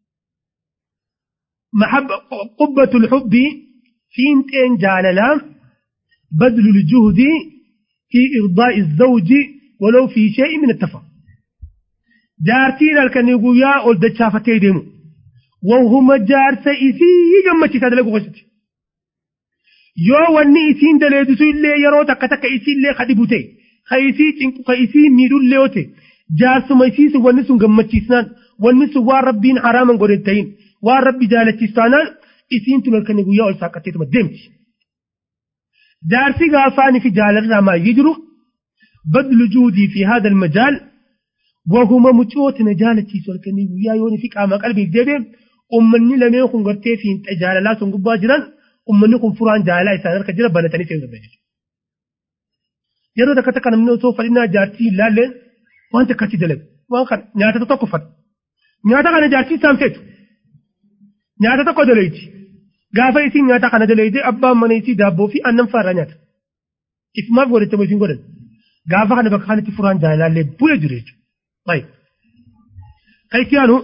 محبة قبة الحب في انتين جاللا بذل الجهد في إرضاء الزوج ولو في شيء من التفاهم جارتين الكنيقويا ولد شافتي ديمو وهم جارس إسي جمتي تدلقوا غشت yoo wanni isiin daleedisu illee yeroo takka takka isii illee kadhibu ta'e ka isii cinqu ka isii miidhu illee yoo ta'e jaarsuma isiisu wanni sun gammachiisnaan wanni sun waan rabbiin haraaman godhe ta'in waan rabbi jaalachiisu taanaan isiin tun halkanii guyyaa ol saaqqatteetuma deemti. jaarsi gaafaanii fi jaalarraa maayyii jiru badlu juudii fi haadha almajaal wahuma mucoota na jaalachiisu halkanii guyyaa yooni fi qaama qalbiif deebi'e ummanni lameen kun gartee fi jaalalaa sun gubbaa jiran ummanni kun furaan jaalalaa isaan harka jira banatanii seenuu danda'u. Yeroo takka takka namni osoo fadhinaa jaartii hin laalleen waan takkatti dalagu waan kana nyaata tokko fadha. Nyaata kana jaartii isaan feetu. Nyaata tokko dalayti. Gaafa isiin nyaata kana dalayte abbaan mana isii daabboo fi aannan fa'aarraa nyaata. Ifumaaf godhatte moo isiin godhan. Gaafa kana bakka kanatti furaan jaalallee bu'ee jiru jechuudha. Baay'ee. Kan itti aanu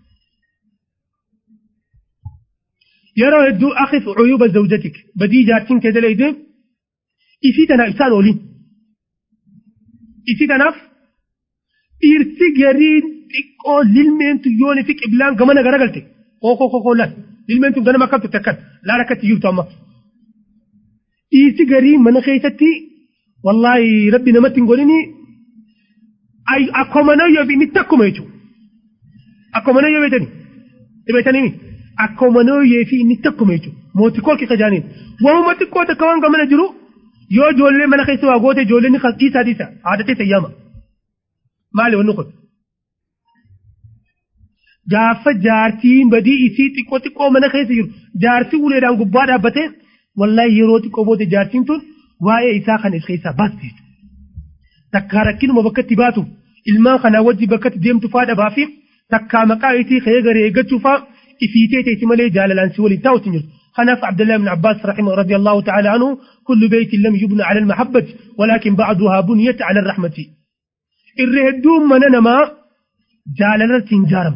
yeroo hedduu akif cuyuba zawjatik badii jaartiin kee dalayte isii tanaaf isaan ooliin. Isii tanaaf dhiirsi gariin xiqqoo lilmeentu yooni fi qiblaan gamana garagalte kookoo kookoo laal lilmeentu ganama akkam turte akkan laal akkatti jirtu amma. Dhiirsi gariin mana keessatti wallaahi rabbi namatti hin godhini akkuma nayyoo fi inni takkuma jechuudha. Akkuma nayyoo beetanii beetanii akkuma nayyoo fi inni takkuma jechuudha. Mootii koolki kajaaniin waanuma xiqqoo takka waan gamana jiru yoo ijoollee mana keessa waa goote ijoolleen ni dhiisaa dhiisa aadatee sayyaama. maali wanni kun gaafa jaartiin badii isii xiqqoo xiqqoo mana keessa jiru jaartii uleedhaan gubbaa dhaabbatee wallaahi yeroo xiqqoo booda jaartiin tun waa'ee isaa kan is keessaa baasti takkaa rakkinuma bakka itti baatu ilmaan kanaa wajji bakka itti deemtu faa dhabaa fi takkaa maqaa isii ka'ee garee eeggachuu faa ifiitee teessi malee jaalalaan si waliin taa'utti hin jirtu خنف عبد الله بن عباس رحمه رضي الله تعالى عنه كل بيت لم يبنى على المحبة ولكن بعضها بنيت على الرحمة irra hedduun mana namaa jaalalatti hin ijaaramu.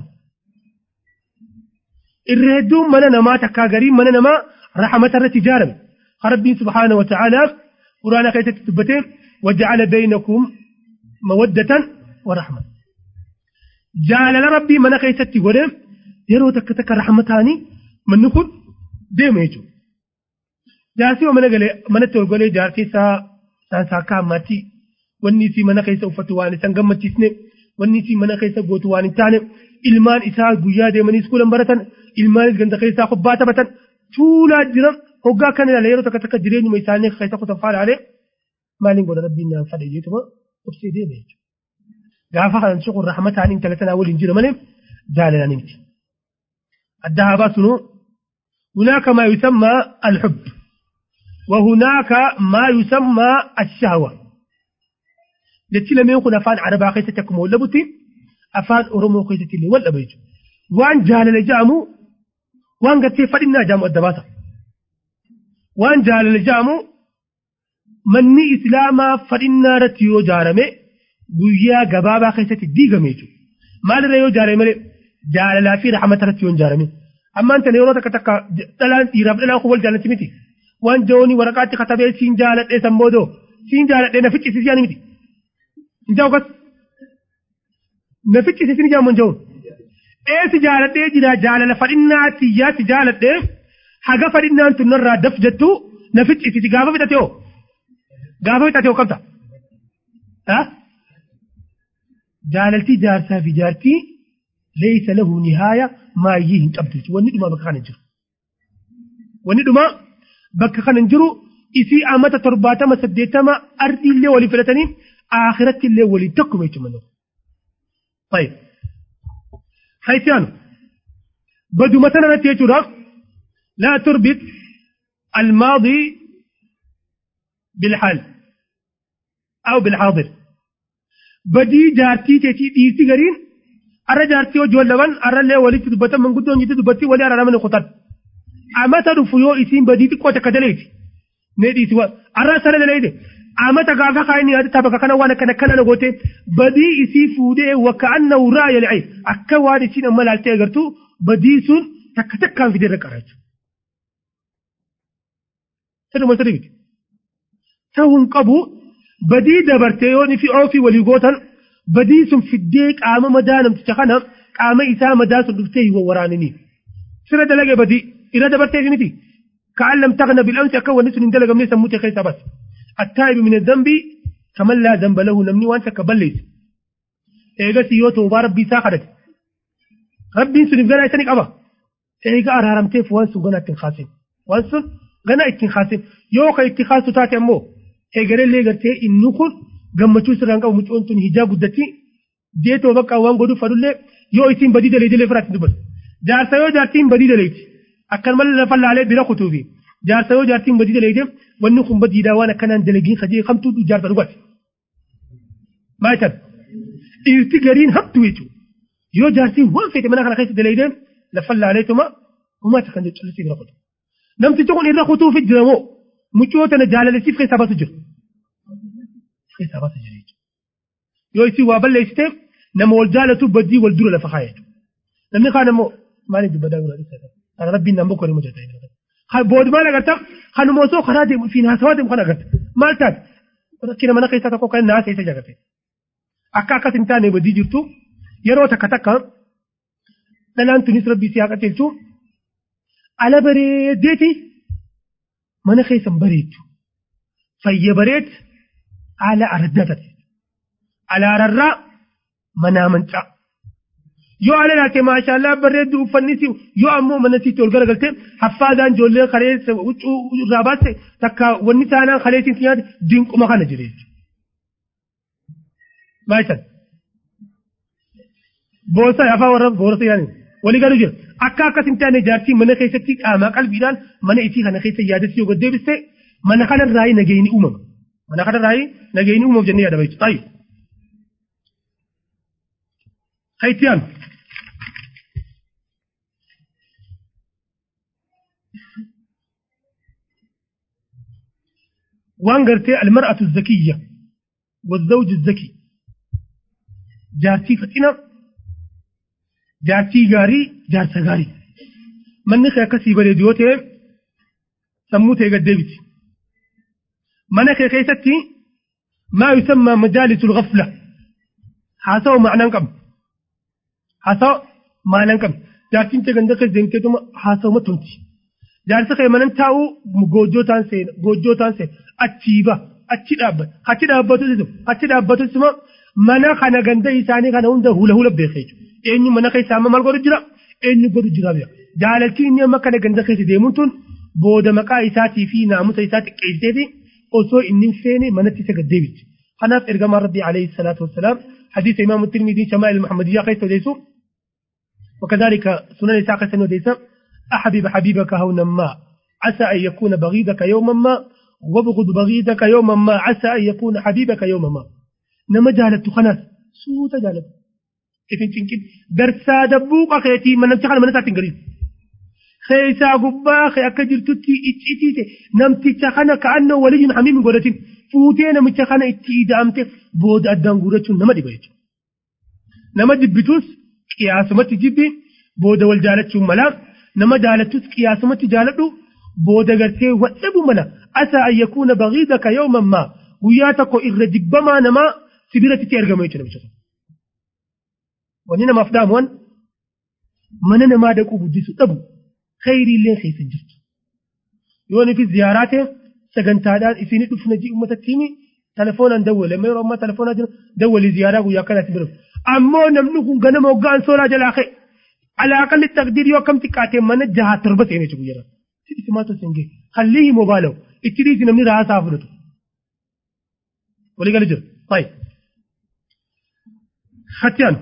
Irra hedduun mana namaa takkaa gariin mana namaa rahmata irratti ijaarame. Rabbiin subhaanahu wa ta'aalaa quraana keessatti dubbatee waja'ala beeynakum mawaddatan wa rahma. Jaalala rabbii mana keessatti godhee yeroo takka takka rahmataanii manni kun deema jechuudha. Jaarsi mana galee manatti ol golee jaartii isaa saansaakkaa ammaatti wanni isii mana keessa uffatu waan isan gammachiisne wanni isii mana keessa gootu waan hin taane ilmaan isaa guyyaa deemanii iskuulan baratan ilmaanis ganda keessaa kubbaa taphatan tuulaa jiran hoggaa kan ilaale yeroo takka takka jireenyuma isaanii keessa kutan faalaalee maaliin godha rabbiin naan fadhe jeetuma obsee deeme jechuudha. Gaafa kanan shukur rahmataan intala sanaa waliin jira malee jaalalanii miti. Adda haa baasunuu هناك ما يسمى الحب وهناك ما يسمى الشهوة jechi lameen kun afaan arabaa keessatti akkuma wallabutti afaan oromoo keessatti illee wal dhabeeju waan jaalala jedhamu waan gartee fadhinnaa jedhamu adda baasa waan jaalala jedhamu manni islaamaa fadhinnaa irratti yoo ijaarame guyyaa gabaabaa keessatti diigame jechuudha maalirra yoo ijaarame malee jaalalaa fi rahmata irratti yoo ijaarame ammaan tana yeroo takka takka dhalaan dhiiraaf dhalaan kun wal jaalatti miti waan jawoonni waraqaatti katabee siin jaaladhee san boodoo siin jaaladhee na ficcisiisanii miti. Injaa ugas na ficcisiisanii jaamu jawoon. Eesi jaaladhee jira jaalala fadhinnaa xiyyaatti jaaladhee haga fadhinnaan tun narraa daf jettu na ficcisiisi gaafa fixate hoo gaafa fixate hoo qabda. Jaalaltii jaarsaa fi jaartii leeysa lahu nihaaya maayyii hin qabdu wanni dhumaa bakka kana jiru. Wanni dhumaa bakka kana hin jiru isii amata torbaatama saddeettama ardii illee walii filatanii akhiratti illee walii tokkuma jechuudha manni. طيب حيثيان بدو مثلا نتيجة لا تربط الماضي بالحال أو بالحاضر بدي جارتي تيتي ديرتي غرين أرى جارتي وجوال لبن أرى اللي ولي تدبتا من قدون جدي دبتي ولي أرى من خطر أما تدفيو إسين بدي تقوى تكدليت ندي سوا أرى سنة دليت أما تقافا خايني هذا تبقى كان وانا كان كان نغوتي بدي إسي فودي وكأنه رأي العين أكا وادي سين أما لالتي أغرتو بدي سن تكتك كان في ديرك أراج تدو ما تريد تهون قبو بدي دبرتيوني في أوفي وليغوتن بدي سن في الديك آما مدانم تتخنم آما إسا مداسم دفتيه وورانني سنة دلقى بدي إذا دبرتيه متي كأن لم تغنى بالأمس أكون نسل دلقى من سموتي خيسا بس التائب من الذنب كمن لا ذنب له نمني وانت كبليس إيغا سيوتو وبارب ساخدت ربي سنف غنا يسنك أبا إيغا أرارمتي فوانسو غنا اتنخاسين وانسو غنا اتنخاسين يوكا اتخاسو تاتي أمو eegale illee gartee inni kun gammachuu sirraan qabu mucoon tun hijaa guddatti deetoo bakka waan godhu fadullee yoo ittiin badii daleetilee firaatti dubbatu. Jaarsa yoo jaartiin badii daleeti akkanumallee lafa laalee bira kutuufi jaarsa yoo jaartiin badii daleete wanni kun badiidhaa waan akkanaan dalagiin hajee hamtuu jaarsa dhugate. Maal tan dhiirti gariin hamtuu jechuudha. Yoo jaartiin waan fedhe mana kana keessa daleete lafa laaleetuma uummata kan callisii bira kutu. Namtichi kun irra kutuufi jiramoo mucoo tana jaalalisiif keessaa baatu jira. Keessaa baatu jira jechuudha. Yoo isin waa balleessite nama wal jaalatu badii wal dura lafa kaaya jechuudha. Namni kaan immoo maaliif dubbataa gurra dhiisaa Kana rabbiin nama bokkoo hojjeta. Boodi maal agarta? Kanuma osoo karaa deemu fi haasawaa deemu kan agarta. Maal taate? Rakkina mana keessaa tokko kan naasa isa jagate. Akka akkas hin taane badii jirtu yeroo takka takka dhalaan tunis rabbii si haa qajeelchu ala bareedeeti mana keessan bareechu fayya bareed haala araddatate alaararraa manaa mancaa yoo ala laate maashaallah bareeddu uffanni si yoo ammoo mana sitti ol garagalte haffaadhaan ijoollee kaleessa huccuu irraa baaste takka wanni taanaan kaleessiin nyaate dinquma kana jire maashan boosa afaa warra boorasa yaani walii galu jira akka akkas hin taane jaartiin mana keessatti qaamaa qalbiidhaan mana isii kana keessa yaadatti yoo gaddeebiste mana kana irraa nageenyi uumama mana kana irraa nageenyi uumama jennee yaadama jechuudha taayyo. Haitiyaan. وان قرتي المرأة الذكية والزوج الذكي جارتي فتنة جارتي غاري جارتا غاري من نخي كسي بريديوتي سموتي قد ديبت من نخي كيستي ما يسمى مجالس الغفلة حاسو معنى كم حاسو معنى كم جارتين تغندك زنكتم حاسو ما تنتي jaarsa kee manan taa'u goojjoo taan seena goojjoo taan seena achii ba achi dhaabbata achi dhaabbatu sisu achi dhaabbatu sima mana kana ganda isaanii kana hunda hula hula beekee jechuudha eenyu mana keessaa amma maal godhu jira eenyu godhu jira bira jaalaltii inni amma kana ganda keessa deemuun tun booda maqaa isaatii fi naamusa isaa xiqqeessee fi osoo inni hin feene manatti isa gaddeebichi kanaaf ergamaan rabbii alayhi salaatu wassalaam حديث إمام الترمذي شمائل المحمدية قيس وديسو وكذلك سنن إسحاق سنن وديسو أحبب حبيبك هونا ما عسى أن يكون بغيضك يوما ما وابغض بغيضك يوما ما عسى أن يكون حبيبك يوما ما نما جالت خناس سوتا جالت كيف تنكد درسا دبوق أخيتي من نمتخل من نسات قريب خيسا قبا خي أكجر تتي اتشتي نمتي تخنا كأنه ولي حميم قولتين فوتين متخنا اتي دامت بود أدان قولتين نما دي بيت نما دبتوس قياس متي جيبي بود والجالت ملام nama jaalattus qiyaasumatti jaaladhu booda gartee wadhabu mala asaa an yakuuna bagiidaka yawman maa guyyaa tokko irra jibbamaa namaa sibiratti argama jechuudha bicha wanni namaaf dhaamuwan mana namaa dhaquu guddisu dhabu khayrii illee keessa jirtu yoo nifis ziyaaraa ta'e sagantaadhaan isinii dhufna jii uummatatti himi telefoonaan dawwale amma yeroo ammaa telefoonaa jira dawwalii ziyaaraa guyyaa akkanaatti bira ammoo namni kun ganama hoggaan soolaa jalaa ka'e على أقل التقدير يو كم تكاتي من جهة تربة يعني شو يرى ismaatu singe hallihi mobaalaw itti dhiisi namni raasaa fudhatu walii gala jira طيب ختان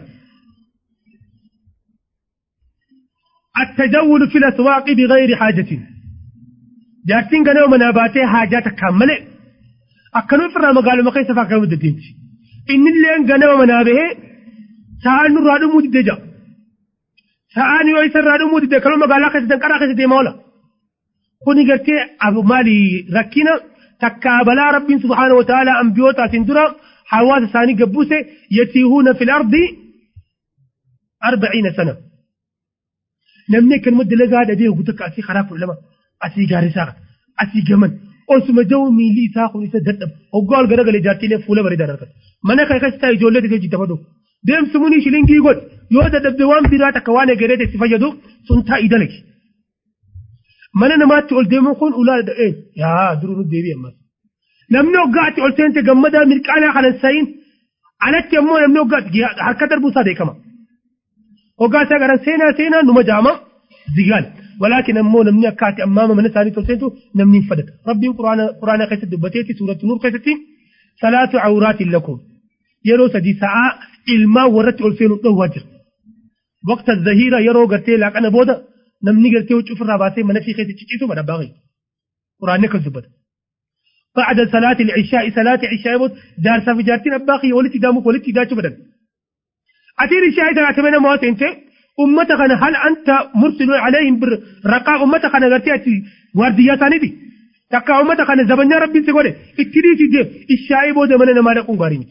التجول في الأسواق بغير حاجة جارتين قالوا مناباتي حاجات كاملة أكنوا فرنا مقالوا مقايسة فاكروا مددينتي إن اللي قالوا منابه سأل نرادو مددجا سأل يويسر رادو مددجا كانوا مقالا خيسة كرا خيسة مولا kuni gartee abu maali rakkina takkaabalaa rabbiin subhaanahu wa ta'ala ambiyootatiin dura hawaasa isaanii gabbuse yatiihuuna fil ardi arbaciina sana namni akkanuma dalagaa dhabee hogu takka asii karaa kudha lama asii gaarisaa asii gaman osuma jawu miilli isaa kun isa dadhabu hoggaa ol garagalee jaartiilee fuula bareedaa argata mana kan akkas ta'a ijoollee xiqqoo jitta fadhu deemsi munii shilingii godhe yoo dadhabde waan biraa takka waan egeree itti fayyadu sun taa'ii dalagi. mana namaatti ol deemuun kun ulaa da'ee yaa duruu nu deebi'e ammas. Namni hoggaatti ol seente gammadaa mirqaanaa kanan sayin alatti ammoo namni hoggaatti harka darbuusaa beekama. Hoggaa isaa garan seenaa seenaa numa jaama zigaal. ولكن أمو نمني أكاتي أمام من ساني تلسينتو نمني فدت ربي قرآن قرآن قيسة دبتيتي سورة نور قيستي ثلاث عورات لكم يرو سدي ساعة إلما ورت ألسين وجر وقت الظهيرة يرو قرتي لك أنا بودا namni gartee wucuu ofirraa baasee mana fi keessa cicciisu bada baaqi quraanni akkas dubbata بعد صلاة العشاء صلاة العشاء بود دار سفجارتين أباقي ولتي دامك ولتي داتو بدن أتير الشاي تلاتمين موت انت أمتك أنا هل أنت مرسل عليهم بالرقاء أمتك أنا قرتي أتي واردياتاني دي تكا أمتك أنا زبنيا ربي سيقولي اتريسي دي الشاي بود من أنا مالكم قارينك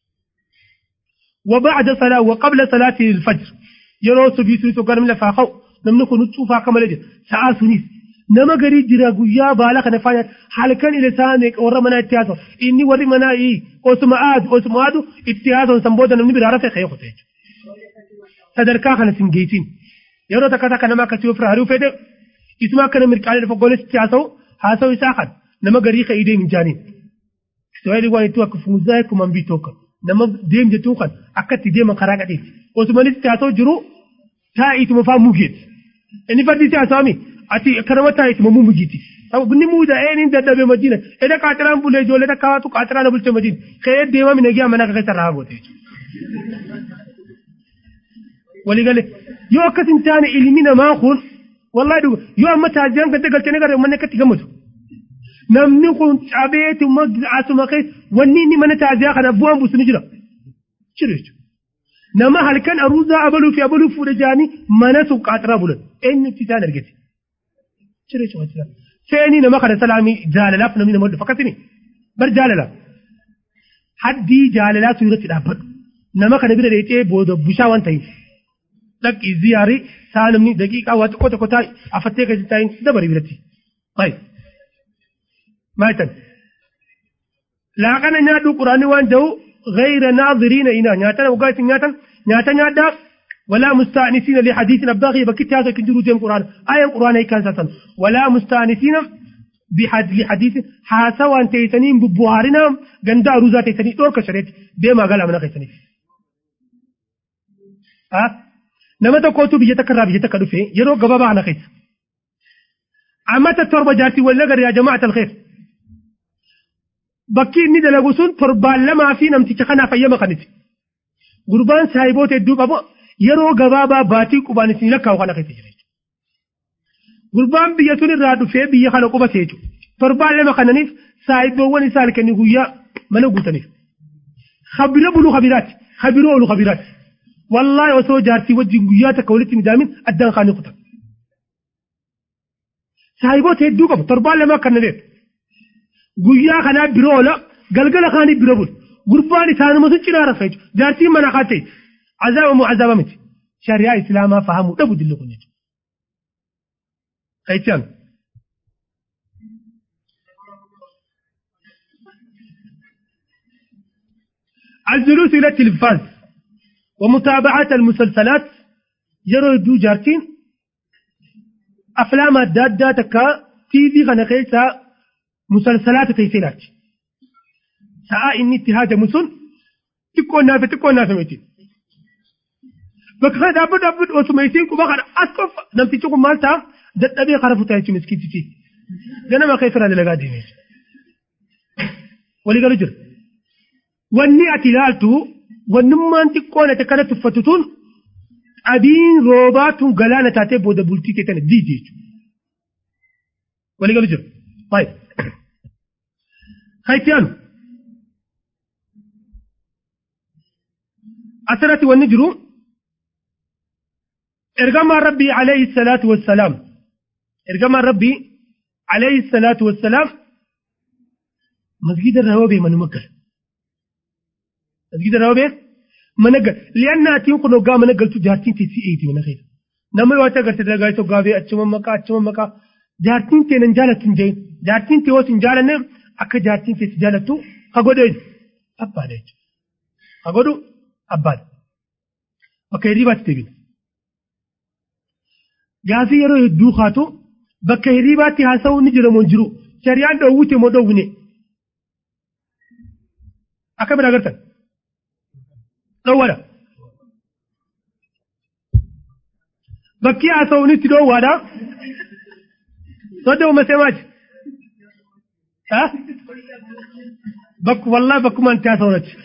وبعد صلاة وقبل صلاة الفجر يرو سبيسو سوكار من لفاقو namni kun cuufaa akka malee jira sa'aa sunis nama garii jira guyyaa baala kana faaya halkan ila isaanii warra manaa itti haasa'u inni warri manaa osuma aadu osuma aadu itti haasa'u san booda namni biraa rafee ka'ee kutee sadarkaa kana sin geetiin yeroo takka takka nama akkasii ofirraa hari'uu fedhe isuma akka nama mirqaalee lafa goleessitti haasa'u haasa'u isaa kan nama garii ka'ii deemu jaaniin Israa'eel waan itti akka fuuzaa akkuma bii tokko nama deem jettuu kan akka itti deeman karaa gadheetti osumanis itti haasa'u jiru taa'ituma faa mugeeti. inni fardi ta sami ati karamata iti mu mujiti sabu ni mu da enin da dabe madina eda katran bule jole da kawatu katran bulte madina kay de ma min giya mana ka kai tarago te wali gale yo akasin tani ilmina ma kun wallahi du yo amma ta jan ka dagal tane gare manne ka tiga mutu namni kun cabeeti mag asuma kai wanni ni mana ta ziya kana buwan busuni jira cire nama halkan aruuza abaluu fi abaluu fuudha jaanii mana sun qaaxiraa bulan eenyutti isaan argite ciree cuma jira seenii nama kana salaamii jaalalaaf namni nama dhufa akkasini bar jaalala haddii jaalalaa sun irratti dhaabbadhu nama kana bira dheetee booda bushaa waan ta'eef dhaqii ziyaarii saa namni daqiiqaa waa tokko tokko taa'e afattee keessa taa'in dabari biratti bayi maaytan laaqana nyaadhu quraanni waan ta'u غير ناظرين إنا نياتنا وقالت نياتنا نياتنا نياتا ولا مستأنسين لحديث أباغي بكت هذا كنجرو تيم قرآن آية قرآن أي كان ولا مستأنسين بحد لحديث حاسا وان تيتنين ببوهارنا غندا روزا تيتنين دور كشريت بما قال من قيتنين ها نما تقوتو بيتك الرابي بيتك دفه يرو قبابا أنا قيت أما تتربة جارتي ولا يا جماعة الخير bakki inni dalagu sun torbaan lamaa fi namticha kanaaf ayyama kaniti. Gurbaan saahiboota hedduu qabu yeroo gabaabaa baatii qubaan isin lakkaa'u kana keessa jira. Gurbaan biyya sun irraa dhufee biyya kana qubate jechuudha. Torbaan lama kananiif saahiboowwan isaa halkanii guyyaa mana guutaniif. Habira buluu habiraati. Habiroo oolu habiraati. Wallaahi osoo jaartii wajjin guyyaa takka walitti midaamin addaan kaanii kutan. Saahiboota hedduu qabu torbaan lama akka nadeetu. guyyaa kanaa biroo oola galgala kaanii bira bulu gurbaan isaanuma sun cinaa rafa jechuudha jaartiin mana haa ta'e azaaba moo azaaba miti shari'aa islaamaa fahamuu dhabu dilli kun jechuudha. Qayyichaan. الجلوس إلى التلفاز ومتابعة المسلسلات يرو دو جارتين أفلام الدادة تكا تي في غنقيسة مسلسلات تيسينات ساعة إني اتهاج مسن تكون نافة تكون نافة ميتين بك هذا أبد أبد وسميتين كما قال أصف نمتي تكون مالتا dadhabee kara futaa jechuun miskiitichi ganama kee fira dalagaa deemee walii galu jira wanni ati ilaaltu wannummaan xiqqoon ati akkana tuffatu tun qabiin roobaa tun galaana taatee booda bultii kee tana diidi jechuudha walii galu jira baay'ee haa itti aanu asirratti wanni jiru ergamaan rabbii alayhi salaatu wassalaam ergamaan rabbii alayhi salaatu wassalaam masgida irraa hobee manuma gala masgida irraa hobee mana gala li'anna atiin kun hoggaa mana galtu jaartiin tee si eeti mana keessa nama yoo ati agarte dalagaa isa hoggaa bee achuma maqaa achuma maqaa jaartiin tee nan jaalattu hin jeen jaartiin tee hoos hin jaalanne akka jaartiin tee si jaalattu ha godhee abbaadha jechuudha ha godhu abbaadha bakka hirribaatti deebina gaafii yeroo hedduu kaatu bakka hirribaatti haasa'uu ni jira moo hin jiru shari'aan dhoowwite moo dhoowwine akka bira agartan dhoowwadha bakki haasa'uun itti dhoowwaadha sodda uummasee maachi bakku wallaa bakkuma itti haasa'uun achi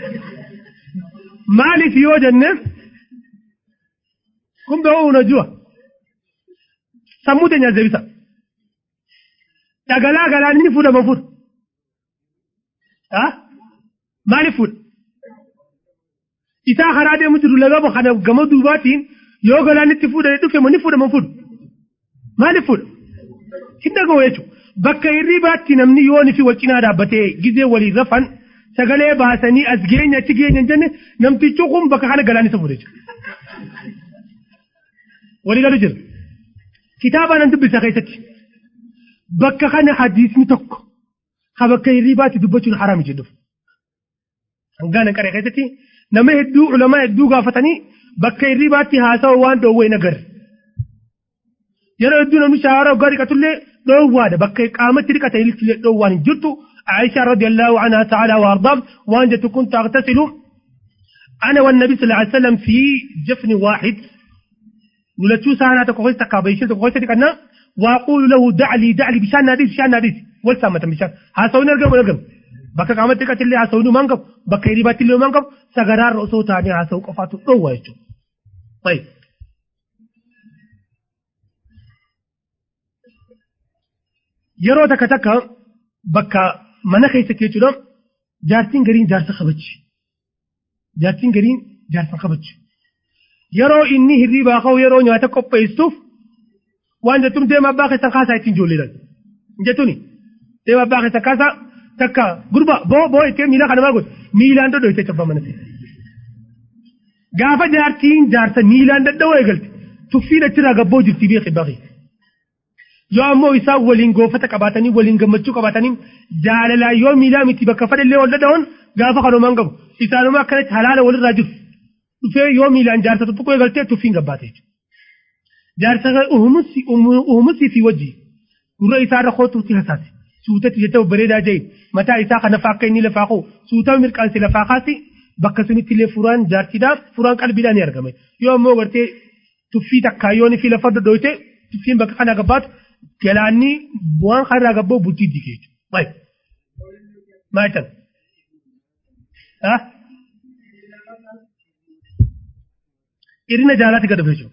maaliif yoo jenne kun ba'uu unajua sammuu teenya deebisa dhagalaa galaan inni fuudhama fuudha maaliif fuudha isaa karaa deemu jiru laga kana gama duubaatiin yoo galaan itti fuudhanii dhufe ni fuudhama fuudha maaliif fuudha hin dhaga'u jechuudha bakka hirribaatti namni yoon fi wal cinaa dhaabbatee gizee waliin rafan sagalee baasanii as geenya achi geenya hin jenne namtichi kun bakka kana galaan isa fuudha jechuudha walii galu jira kitaaba nan dubbisa keessatti bakka kana hadiisni tokko ha bakka hirribaatti dubbachuun haraami jedhuuf hangaana qaree keessatti nama hedduu ulamaa hedduu gaafatanii bakka hirribaatti haasawaa waan dhoowwee hin agarre yeroo hedduu namni shaara waggaa dhiqatullee dhoowwaadha bakka qaamatti dhiqata ililchillee dhoowwaan hin jirtu عائشة رضي الله عنها تعالى وأرضاه وأن كنت أغتسل أنا والنبي صلى الله عليه وسلم في جفن واحد ولتشو سانا تكويس تكابيشن تكويس تكنا وأقول له دع لي دع لي بشان ناديس بشان ناديس والسامة بشان هاسوني أرقم أرقم بكا قامت تكات اللي هاسوني مانقب بكا يريبات اللي مانقب سغرار رؤسو تاني هاسو قفاتو روى يجو طيب yeroo takka takka bakka mana keessa jechuudha jaartiin gariin jaarsa kabachi jaartiin gariin jaarsa kabachi yeroo inni hirriibaa ka'u yeroo nyaata qopheessuuf waan jettuun deema abbaa keessan kaasaa ittiin ijoolleedhaan jettuuni deema abbaa keessan kaasaa takka gurba boo boo ittee miila kana maal godhe miilaan dhodhoo ittee cabba mana gaafa jaartiin jaarsa miilaan dadhaboo eegalte tuffiin achirraa gabboo jirti beekee baaqee yoo ammoo isaan waliin goofata qabaatanii waliin gammachuu qabaatanii jaalalaan yoo miilaa miti bakka fadhallee wal dadhawan gaafa kanumaan qabu isaanuma akkanatti halaala walirraa jiru dhufee yoo miilaan jaarsa tokko eegaltee tuffiin gabbaate jechuudha. Jaarsa uumusii fi wajji gurra isaarra kootuutti hasaase suutatti jecha bareedaa jee mataa isaa kana lafaa akka inni lafaa koo suutaa mirqaansi lafaa kaasi bakka sunitti illee furaan jaartiidhaaf furaan qalbiidhaan ni argame yoo ammoo gartee tuffii takkaa yoo ni fi lafa dhodhooyte tuffiin bakka kana gabbaatu galaanni waan kanarraa gabboo bultii diigee jechuudha. Baay'ee. Maal tan? Irina jaalaatti gad dhufee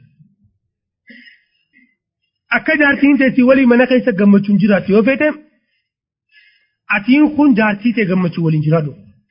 Akka jaartiin teessii walii mana keessa gammachuun jiraatu yoo feete atiin kun jaartii ta'e gammachuu waliin jiraatu.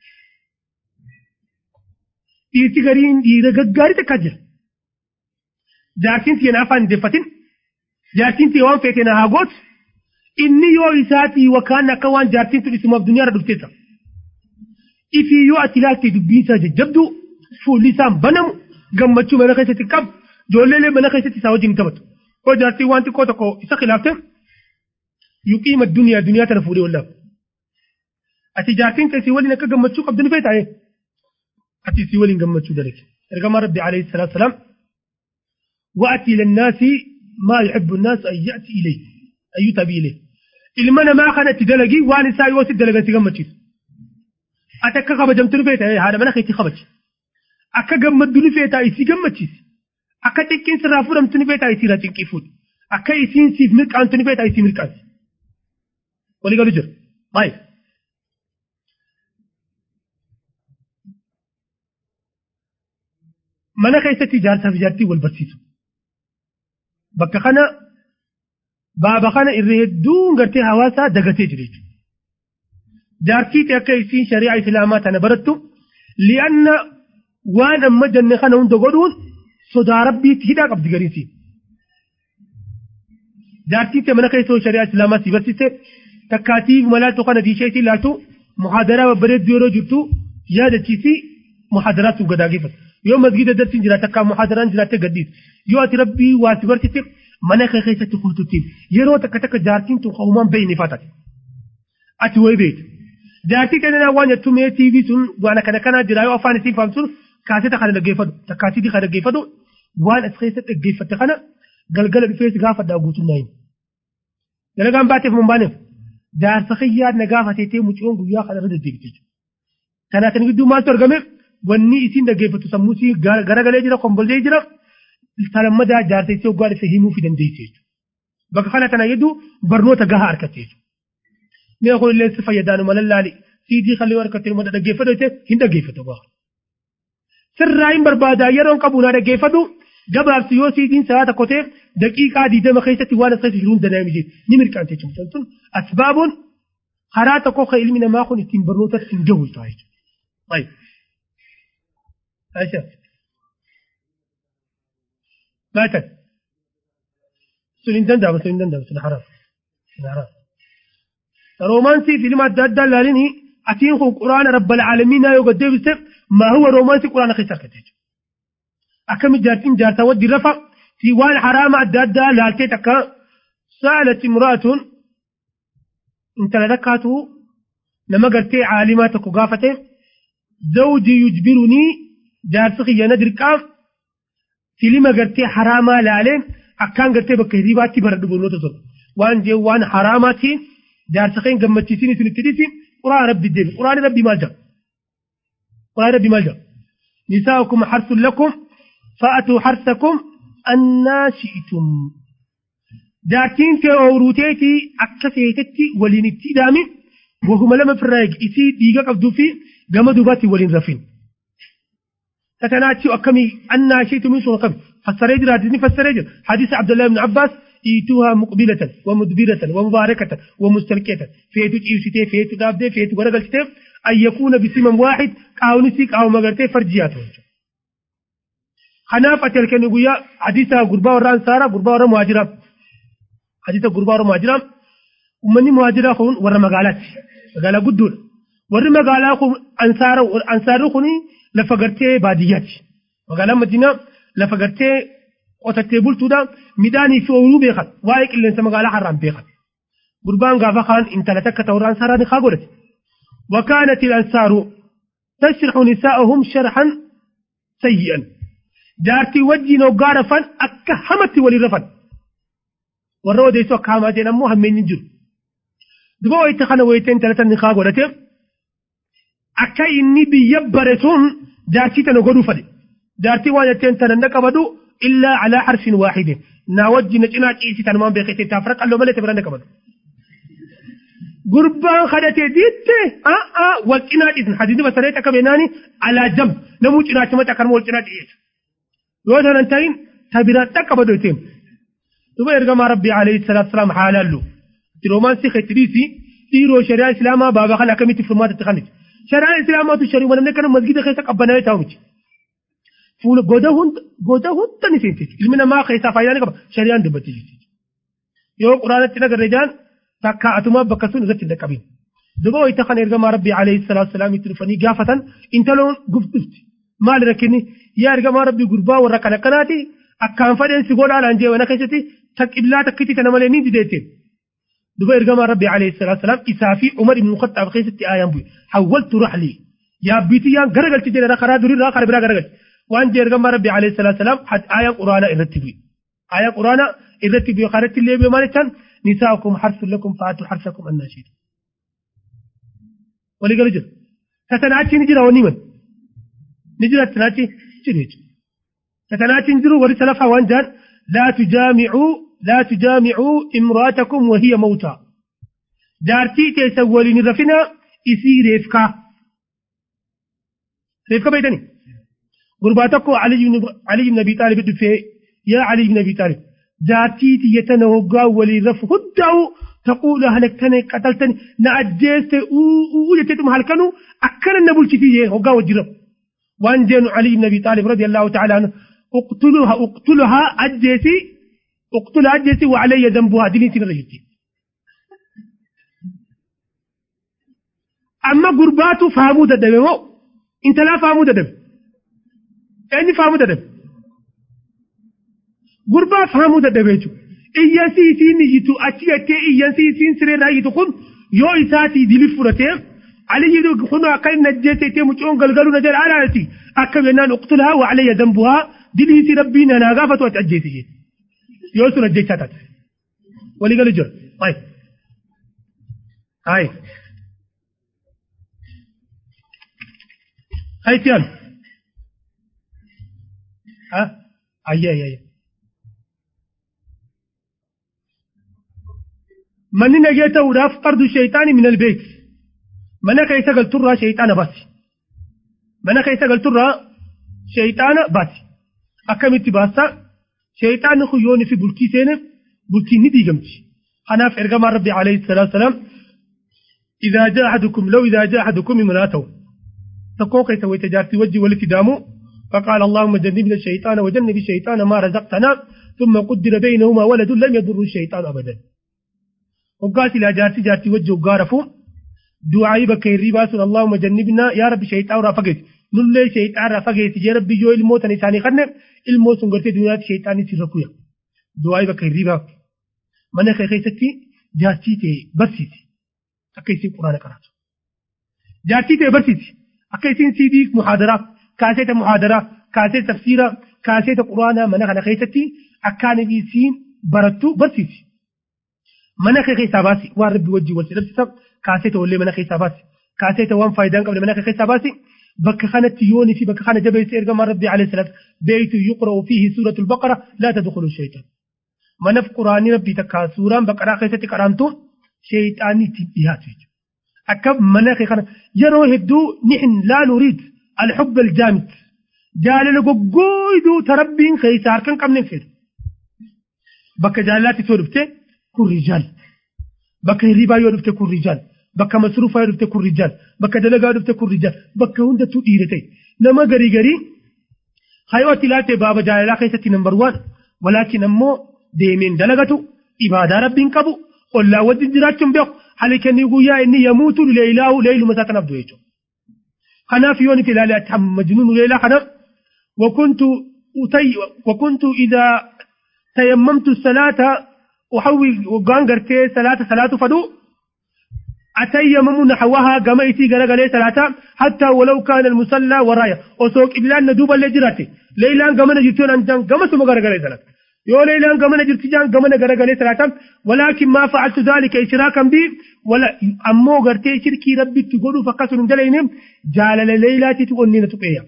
Dhiirti gariin dhiira gaggaarii takka jira. Jaartiin tiyya afaan hin deeffatin. Jaartiin tiyya waan feete na haa gootu. Inni yoo isaatii wakaan akka waan jaartiin tun isimaaf duniyaarra dhufteessa. Ifii yoo ati ilaalte dubbii isaa jajjabdu fuulli isaan banamu gammachuu mana keessatti qabu ijoolleelee mana keessatti isaa wajjin taphatu. Koo jaartiin waan xiqqoo tokko isa khilaafte yuqiima duniyaa duniyaa tana fuudhee wallaaf. Ati jaartiin keessi waliin akka gammachuu qabdu ni feetaa'e. Ati isii waliin gammachuu dalage. Ergamaa Rabbi alayhi salaatu salaam. Wa'ati lannaasi maa yuhibbu naasu an ya'ti ilayhi. Ayyuu tabii ilayhi. Ilma namaa kanatti dalagii waan isaa yoo si dalagan si gammachiisu. Ati akka kabajamtu ni feetaa'e haadha mana keetti kabaji. Akka gammaddu ni feetaa isii gammachiisi. Akka xiqqeen sirraa fuudhamtu ni feetaa isiirraa cinqii fuudhi. akka isiin siif mirqaantu ni feeta isii mirqaansi walii galu jira baay'ee. mana keessatti ijaarsaaf ijaartii wal barsiisu bakka kana baaba kana irra hedduun gartee hawaasaa dagatee jiru jechuudha. Jaartii akka isiin shari'aa islaamaa tana barattu li'anna waan amma jenne kana hunda godhuun sodaa rabbiitti hidhaa qabdi gariisi. Jaartii mana keessoo shari'aa islaamaa si barsiiste takkaatii malaaltu kana diishee si ilaaltu muhaadaraa babbareedduu yeroo jirtu yaadachiisi muhaadaraa sun gadaageeffatu. yoo masgida dartiin jiraate akka muhaadaraan jiraatte gaddiis yoo ati rabbii waa si barsiiste mana kee keessatti kuututtiin yeroo takka takka jaartiin tun hawumaan beeyne fatate ati way beektu jaartii kennaa waan jettu mee tiivii sun waan akkana kanaa jira yoo afaan isiin faamsun kaaseta kana dhaggeeffatu takkaasitii kana dhaggeeffatu waan as keessatti dhaggeeffatte kana galgala dhufees gaafadhaa guutummaa hin dalagaan baateef mun baaneef jaarsa xiyyaad na gaafateetee mucoon guyyaa kana irra deddeebite jechuudha. Kanaa kan gidduu maaltu argame wanni isiin dhaggeeffatu sammuu isii garagalee jira kombollee jira salammadaa jaarsa isii waggaa dhufe himuu fi dandeesse jechuudha. Bakka kana kana gidduu barnoota gahaa argatte jechuudha. Mi'a kun illee si fayyadaanu malallaali siidii kallee harkattee mada dhaggeeffatu jettee hin dhaggeeffatu waa. Sirraa hin barbaadaa yeroon qabu naa dhaggeeffatu gabaabsi yoo siidiin sa'a tokko ta'e daqiiqaa diidama keessatti waan as keessa jiruun danaa miti ni mirqaante jechuudha. Sun asbaabuun karaa tokko kan ilmi namaa kun ittiin barnoota ittiin gahu ta'a jechuudha. Aisha. Maatan. Sun hin danda'amu sun hin danda'amu sun haraam. Sun haraam. Roomaansii filma adda addaa ilaalini atiin kun quraana rabbal aalamiinaa yoo gaddeebiste maa huwa roomaansii quraana keessa argate jechuudha. akkami jaartiin jaartaa wajji rafa fi waan haraama adda addaa laaltee takka sa'alat imraatun intala takkaatu nama gartee caalimaa tokko gaafate zawji yujbirunii jaarsi kiyyana dirqaam filima gartee haraamaa laalee akkaan gartee bakka hiriibaatti baradhu barnoota sun waan jee waan haraamaatti jaarsa keen gammachiisin isin itti dhisi quraana rabbi deemi quraani rabbi maal jedha quraani rabbi maal jedha nisaa'ukum harsun lakum فأتوا حرثكم أن شئتم جاكين كأوروتيتي أكسيتتي ولين اتدامي وهم لما في الرايق إسي ديغا قبدو في قام دوباتي ولين رفين تتناتي أكمي أن شئتم من سوى قبل فسريج رادزني فسريج حديث عبد الله بن عباس إيتوها مقبلة ومدبرة ومباركة ومستلكة فيتو إيوسيتي فيتو دابدي فيتو غرقلتي أن يكون بسمم واحد كاونسي كاو مغرتي فرجياته kanaaf ati halkanii guyyaa hadiisa gurbaa warra ansaaraa gurbaa warra muhaajiraa hadiisa gurbaa warra muhaajiraa ummanni muhaajiraa kun warra magaalaati magaalaa guddoodha warri magaalaa kun ansaara ansaarri kun lafa gartee baadiyyaati magaalaan madiinaa lafa gartee qotattee bultuudha midhaanii fi ooyiruu beekan waa'ee qilleensa magaalaa harraan beekan gurbaan gaafa kaan intala takka ta'uu ansaaraa ni kaa godhate وكانت الأنصار تشرح نساءهم شرحا سيئا jaartii wajjiin hoggaa rafan akka hamatti walii rafan warra odeessoo akka hamaa jedhan ammoo hammeenyi jiru duba wayita kana wayita intalatan ni kaa godhate akka inni biyya bare sun jaartii tana godhuu fade jaartii waan jetteen tana na qabadu illaa calaa harfin waaxidin naa wajji na cinaa ciisi tanumaan beekete taaf raqalloo malee tabira na qabadu gurbaan kadhatee diitte a'a wal cinaa ciisan hadiisni basaree akka beenaani alaa jam namuu cinaacha mataa kan wal cinaa ciisa yoo tanan ta'in tabiraan dhaqqaba doyteem duba ergamaa rabbii alayhi salaatu salaam haalaallu itti roomaansii keetti dhiisi dhiiroo shari'aa islaamaa baaba kana akkamitti furmaatatti kaniti shari'aa islaamaatu sharii wanamne kana masgida keessa qabbanaa ta'u miti fuula goda hunda goda hunda ni seente ilmi namaa keessaa faayidaa ni qaba shari'aan dubbatti jirti yoo quraanatti nagarre jaan takka atumaa bakka sun irratti hin dhaqqabin duba wayita kana ergamaa rabbii alayhi salaatu salaam itti dhufanii gaafatan intaloon guftifti maal rakkinni yaa ergamaa rabbii gurbaa warra kana kanaati akkaan fadheen si godhaadhaan jee wana keessatti taqiblaa takkitti kana malee ni dideette duba ergamaa rabbii alayhi salaatu salaam isaa fi umar ibn khattaab keessatti aayaan bu'e hawwaltu raxlii yaabbiitii yaan garagalchi jedhe karaa durii karaa biraa garagalchi waan jee ergamaa rabbii alayhi salaatu salaam aayaan quraanaa irratti bu'e aayaan quraanaa irratti bu'e karatti illee bu'e maal jechaan nisaakum harsun lakum fa'aatu harsakum annaashiitu walii galu jira tatanaachi ni jira wanni man ni jira tanaachi jiru jechuudha. Tatanaachi hin jiru warri salafaa waan jaan laa tujaamicuu لا تجامعوا امرأتكم وهي موتى جارتي تسولين رفنا إسي ريفكا ريفكا بيتني غرباتكو علي بن علي بن ابي طالب في يا علي بن ابي طالب جارتي يتنوغا ولي رف هدعو تقول هلكتني قتلتني نعجزت وجدتم هلكنو أكل النبول تي هوغا وجرب وان جن علي بن ابي طالب رضي الله تعالى عنه اقتلها اقتلها أجيتي اقتلها أجيتي وعلي ذنبها ديني تنغيتي أما قرباتو فهموا تدبي انت لا فهموا تدبي يعني فهموا تدبي قربات فهموا تدبي iyyansi isiin iyyitu achi gattee iyyansi isiin siree iyyitu kun yoo isaati dili fudhatee aliyyi kun akka inni ajjeese ittee mucoon galgaluu na jedha alaati akka bennaan uqtulhaa wa alayya dambuhaa dilii isii rabbii na naa gaafatu ati ajjeese jee yoo sun ajjechaa taate walii galu jira ay ay ay tiyaan ha ayya ayya manni nagee ta'uudhaaf fardu shayxaani min albeet mana keessa galturraa shayxaana baasi mana keessa galturraa shayxaana baasi akkamitti baastaa shayxaanni kun yooni fi bultii seene bultiin ni diigamti kanaaf ergamaan rabbi alayhi salaatu wasalaam إذا جاء أحدكم لو إذا جاء أحدكم امرأته تقوى كيس ويتجارتي وجه والاتدامو فقال اللهم جنبنا الشيطان وجنب الشيطان ما رزقتنا ثم قدر بينهما ولد لم يضر الشيطان أبدا وقالت إلى جارتي جارتي وجه وقارفو دعائي بك الربا سن اللهم جنبنا يا رب شيطان رافقت نلي شيطان رافقت يا رب جو الموت نساني خنن الموت سنغرتي دنيا شيطان سيركويا دعائي بك الربا من خيستي جارتي تي برسيتي أكيسين قرآن قرأت جارتي تي برسيتي أكيسين سيدي محاضرة كاسيت محاضرة كاسيت تفسيرة كاسيت قرآن من خيستي أكان بيسين برتو برسيتي mana kee keessaa baasi waan rabbi wajjin wal sidhabsiisa kaaseeta wallee mana keessaa baasi kaaseeta waan faayidaa hin qabne mana kee keessaa baasi bakka kanatti yoonii fi bakka kana jabeessee ergamaan rabbi alayhi salaatu beeytu yuqra'u fiihi suuratul baqara laa tadkhulu shaytaan manaf quraanii rabbii takka suuraan baqaraa keessatti qaraamtu shayxaanii ittiin dhiyaatu jechuudha akka mana kee kana yeroo hedduu nixin laa nuriid alxubba aljaamid jaalala goggooyduu tarabbiin keessaa harka hin qabne fedhu bakka jaalalaatti soo dhuftee kun rijaal bakka hirribaa yoo dhufte kun rijaal bakka masruufaa yoo dhufte kun rijaal bakka dalagaa yoo dhufte kun rijaal bakka hundattuu dhiira ta'e nama garii garii hayooti ilaalte baaba jaalalaa keessatti nambar waan walaakin ammoo deemeen dalagatu ibaadaa rabbiin qabu ollaa wajjin jiraachuun beeku halkanii guyyaa inni yamuutu leeylaahu leeyluma isaa kanaaf du'e jechuudha. kanaaf yoon itti ilaale ati majnuun leelaa kana وكنت أتي وكنت إذا تيممت الصلاة وحوي وقان قرتي صلاة صلاة فدو أتيمم نحوها كما يتي قرقلي صلاة حتى ولو كان المصلى ورايا وسوق إبلان ندوب اللي جراتي ليلان كما نجرتون أنجان كما سمو قرقلي صلاة يو ليلان كما نجرتي جان كما نقرقلي صلاة ولكن ما فعلت ذلك إشراكا بي ولا أمو قرتي شركي ربي تقولوا فقصر من دلينهم جال ليلاتي تقولني نتقيا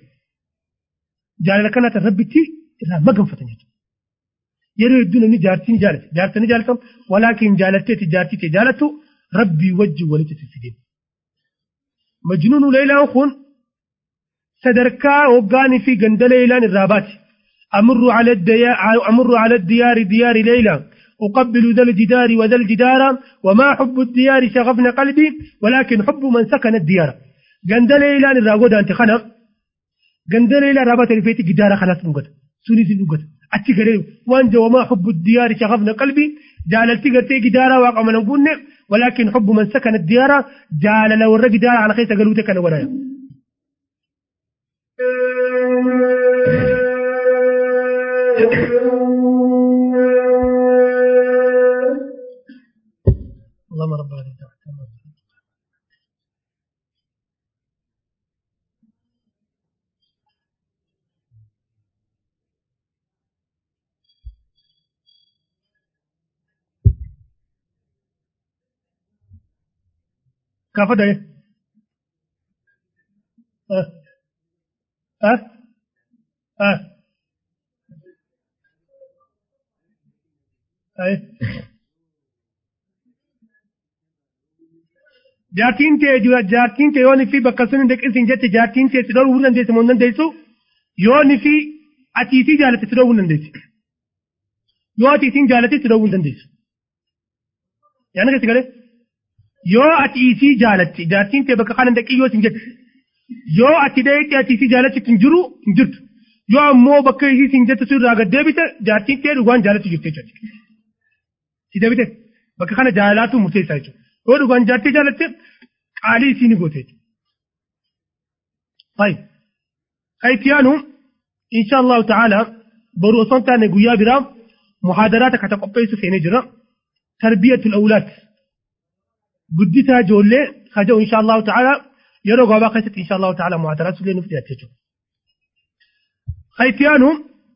جال كانت ربي تي إذا ما قنفتني yeroo hedduu namni jaartii ni jaalata jaarsa ni jaalatamu walaakin jaalatteeti jaartii ta'e jaalattu rabbii wajjin walitti fidee majnuunu leelaan kun sadarkaa hoggaanii fi ganda leelaan irraa baati أمر على الديار أمر على الديار ديار ليلى أقبل ذا الجدار وذا الجدار وما حب الديار شغفنا قلبي ولكن حب من سكن الديار جند ليلى الراغود أنت خنا جند ليلى رابط الفيت جدار خلاص نقطة سوني نقطة achi gadee waan jawamaa hubbu diyaari shaqafna qalbi jaalalti gartee gidaara waaqa mana gunne walaakin hubbu man sakana diyaara jaalala warra gidaara ana keessa galuute kana godhaya. اللهم رب هذه الدعوة كافة ده ها ها ها jaartiin tee jaartiin tee yoon fi bakka sun hin deqqisin jette jaartiin tee si dhoruu dandeessu moo hin dandeessu yoon fi atiitii jaalatte si dhoruu hin dandeessu yoo atiitiin jaalatte si dhoruu hin dandeessu yaana keessi galee yoo atiitii jaalatti jaartiin tee bakka kana deqqii yoo sin jette yoo ati dheetti atiitii jaalatti hin jiru hin jirtu yoo ammoo bakka isii sin jette sun irraa gad deebite jaartiin tee dhugaan jaalatti jirte jechuudha. Si deebite bakka kana jaalaatu murteessaa jechuudha. yoo dhugaan jaartii jaalatte qaalii isii ni goote jechuudha. Fayi. Kayitiyaanu insha Allahu ta'ala boru osoo hin taane guyyaa biraa muhaadaraata kata qopheessu seenee jira. Tarbiyatul awlaad. Guddisaa ijoollee kaja'u insha Allahu ta'ala yeroo gabaabaa keessatti insha Allahu ta'ala muhaadaraatu illee nuuf dhiyaate jechuudha. Kayitiyaanu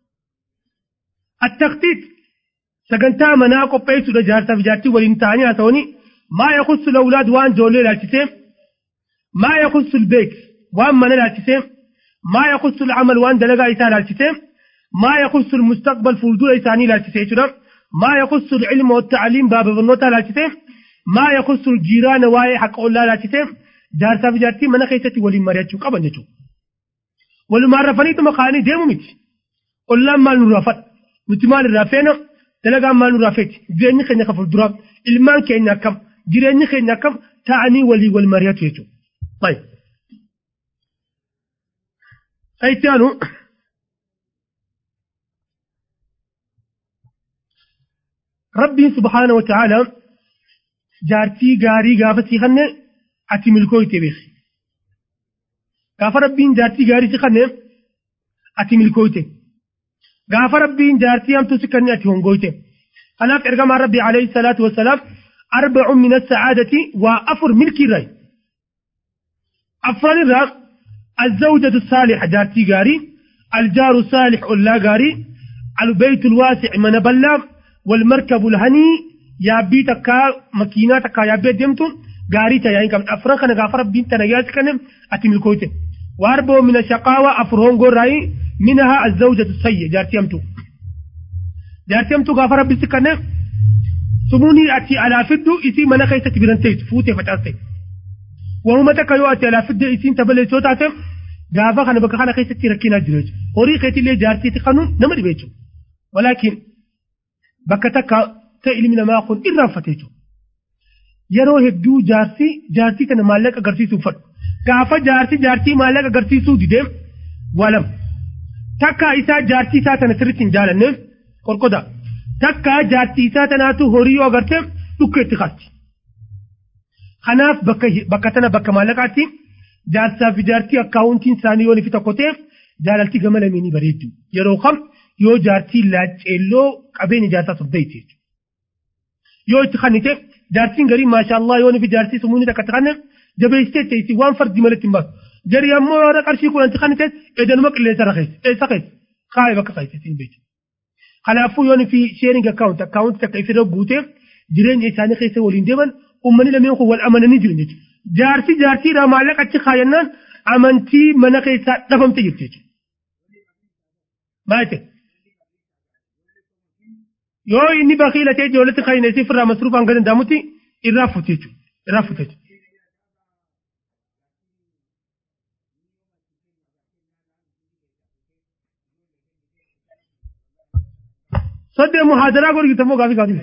التخطيط sagantaa manaa qopheessuudha jaarsaaf jaartii waliin ta'anii haasa'anii maa yakhussu lawlaad waan ijoollee ilaalchisee maa yakhussu lbeek waan mana ilaalchisee maa yakhussu lcamal waan dalagaa isaa ilaalchisee maa yakhussu lmustaqbal fuuldura isaanii ilaalchisee jechuudha maa yakhussu lcilma wattacliim baaba barnootaa ilaalchisee maa yakhussu ljiiraana waa'ee haqa ollaa ilaalchisee jaarsaaf jaartii mana keessatti waliin mari'achuu qaban jechuudha. Walumaan rafaniituma kaanii deemu miti. Ollaan maal nurraa fadha? Nuti maal irraa feena? dalagaan maal nurraa feeti jireenyi keenya ka fuulduraa ilmaan keenya akkam jireenyi keenya akkam ta'anii walii wal mari'atu jechuudha. Baay'ee. Itti aanu Rabbiin subhaana wa ta'ala jaartii gaarii gaafa sii kanne ati milkooyte beeki. Gaafa Rabbiin jaartii gaarii sii kanne ati milkooyte. gaafa rabbiin jaartii hamtuu si kanni ati hongoyte kanaaf ergamaan rabbii alayhi salaatu wassalaam arba'un min assacaadati waa afur milkii irraa afran irraa الزوجة الصالحة جارتي غاري الجار الصالح أولا غاري البيت الواسع من بلا والمركب الهني يا بيتك مكيناتك يا بيت دمتون غاري تا يعني كم أفران كان غافر بنت نجاز كان أتم الكويت وأربع من الشقاوة أفرون غراي منها الزوجة السيئة جارتي أمتو جارتي أمتو غافر ربي سكنة سموني أتي على فدو إسي منا كيسة برنتيت فوتي فتاسي وهم تكيو أتي على فدو إسي تبلي سوتاتم غافا خانا بكا خانا كيسة تركينا جريج هوري خيتي لي جارتي تخنون نمر بيتو ولكن بكا تكا تألي من ما أخون إرام فتيتو yeroo hedduu jaarsi jaartii kana maallaqa agarsiisuuf fadhu gaafa jaarsi jaartii maallaqa agarsiisuu dideem walam takka isaa jaartii isaa tana sirriitti hin jaalanneef qorqoda takka jaartii isaa tanaatu horii yoo agarte dhukka itti qaasti. Kanaaf bakka bakka tana bakka maallaqaatti jaarsaa fi jaartii akkaawuntiin isaanii yoo fi tokko ta'eef jaalaltii gama lameenii bareeddu yeroo kam yoo jaartii laacceelloo qabeenya jaarsaa sobbeeyti jechuudha. Yoo itti kannite jaartiin garii maashaallah yoo fi jaartii sumuunii takka itti kanne jabeessitee teessi waan fardi malatti hin baasu. Jarii ammoo yoo qarshii kudhan itti kannite edanuma qilleensa irra keessa eessa keessa kaayee bakka keessa siin beeku. Kanaafuu yoo fi sheering akkaawunti akkaawunti takka ifirra guuteef jireenya isaanii keessa waliin deeman uummanni lameen kun wal amananii jiru jechuudha. Jaarsi jaartiidhaa maallaqa achi kaayannaan amantii mana keessaa dhabamte jirti jechuudha. Maal yoo inni bakiila ta'e ijoolletti kan inni irraa masruufaan gadi danda'amutti irraa fuute jechuudha. Irraa fuute jechuudha. Soddee muhaadaraa godhu gitammoo gaafii gaafii.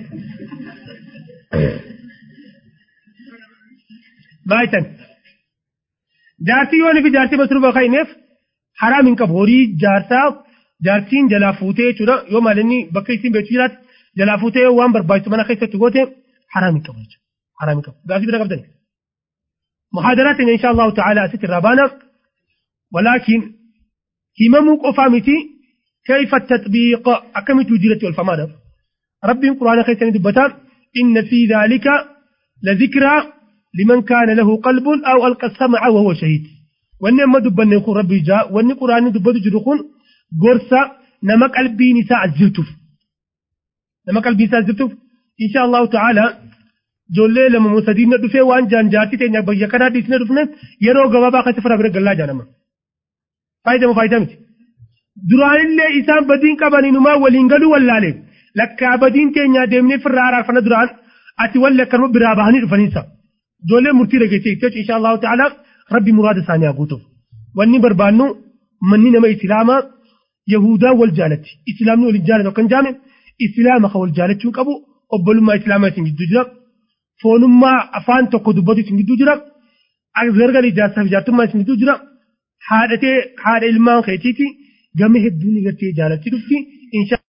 Baay'atan. Jaartii yoo fi jaartii masruufa kan inneef haraam hin qabu horii jaarsaa jaartiin jalaa fuutee jechuudha yoo maal inni bakka ittiin beektu jiraatu jalaa fuutee waan barbaachisu mana keessatti goote haraam hin qabu jechuudha. Haraam hin qabu. Gaafii bira qabdani. محاضرات إن شاء الله تعالى أسيت الربانة ولكن همم قفامتي كيف التطبيق أكمت وجرة والفمانة ربي القرآن خيسان دبتا إن في ذلك لذكرى لمن كان له قلب أو ألقى السمع وهو شهيد وأن ما دبنا يقول ربي جاء وأن القرآن دبتا جرخون قرصة نمك قلبي نساء الزلتف نمك قلبي نساء الزلتف إن شاء الله تعالى ijoollee lama musadiin dhufee waan jaanjaartii teenya biyya kanaa dhiisnee dhufne yeroo gabaabaa keessatti fira bira gallaa jaanama. Faayidaa faayidaa miti. Duraanillee isaan badiin qabaniinumaa waliin galuu wallaalee lakkaa badiin keenyaa deemnee firraa araarfana duraan ati walli akkanuma biraa bahanii dhufaniisa ijoollee murtii dhageessee itti insha allahu ta'ala rabbi muraada isaanii haa guutuuf wanni barbaannu manni nama islaamaa yahudaa wal jaalatti islaamni waliin jaalatu akkan jaame islaama kan wal jaalachuu qabu obbolummaa islaamaa isin gidduu jira foonummaa afaan tokko dubbatu isin gidduu jira gargar ijaarsaaf ijaartummaa isin gidduu jira haadhatee haadha ilmaan keetiiti gama hedduun gartee jaalatti dhufti insha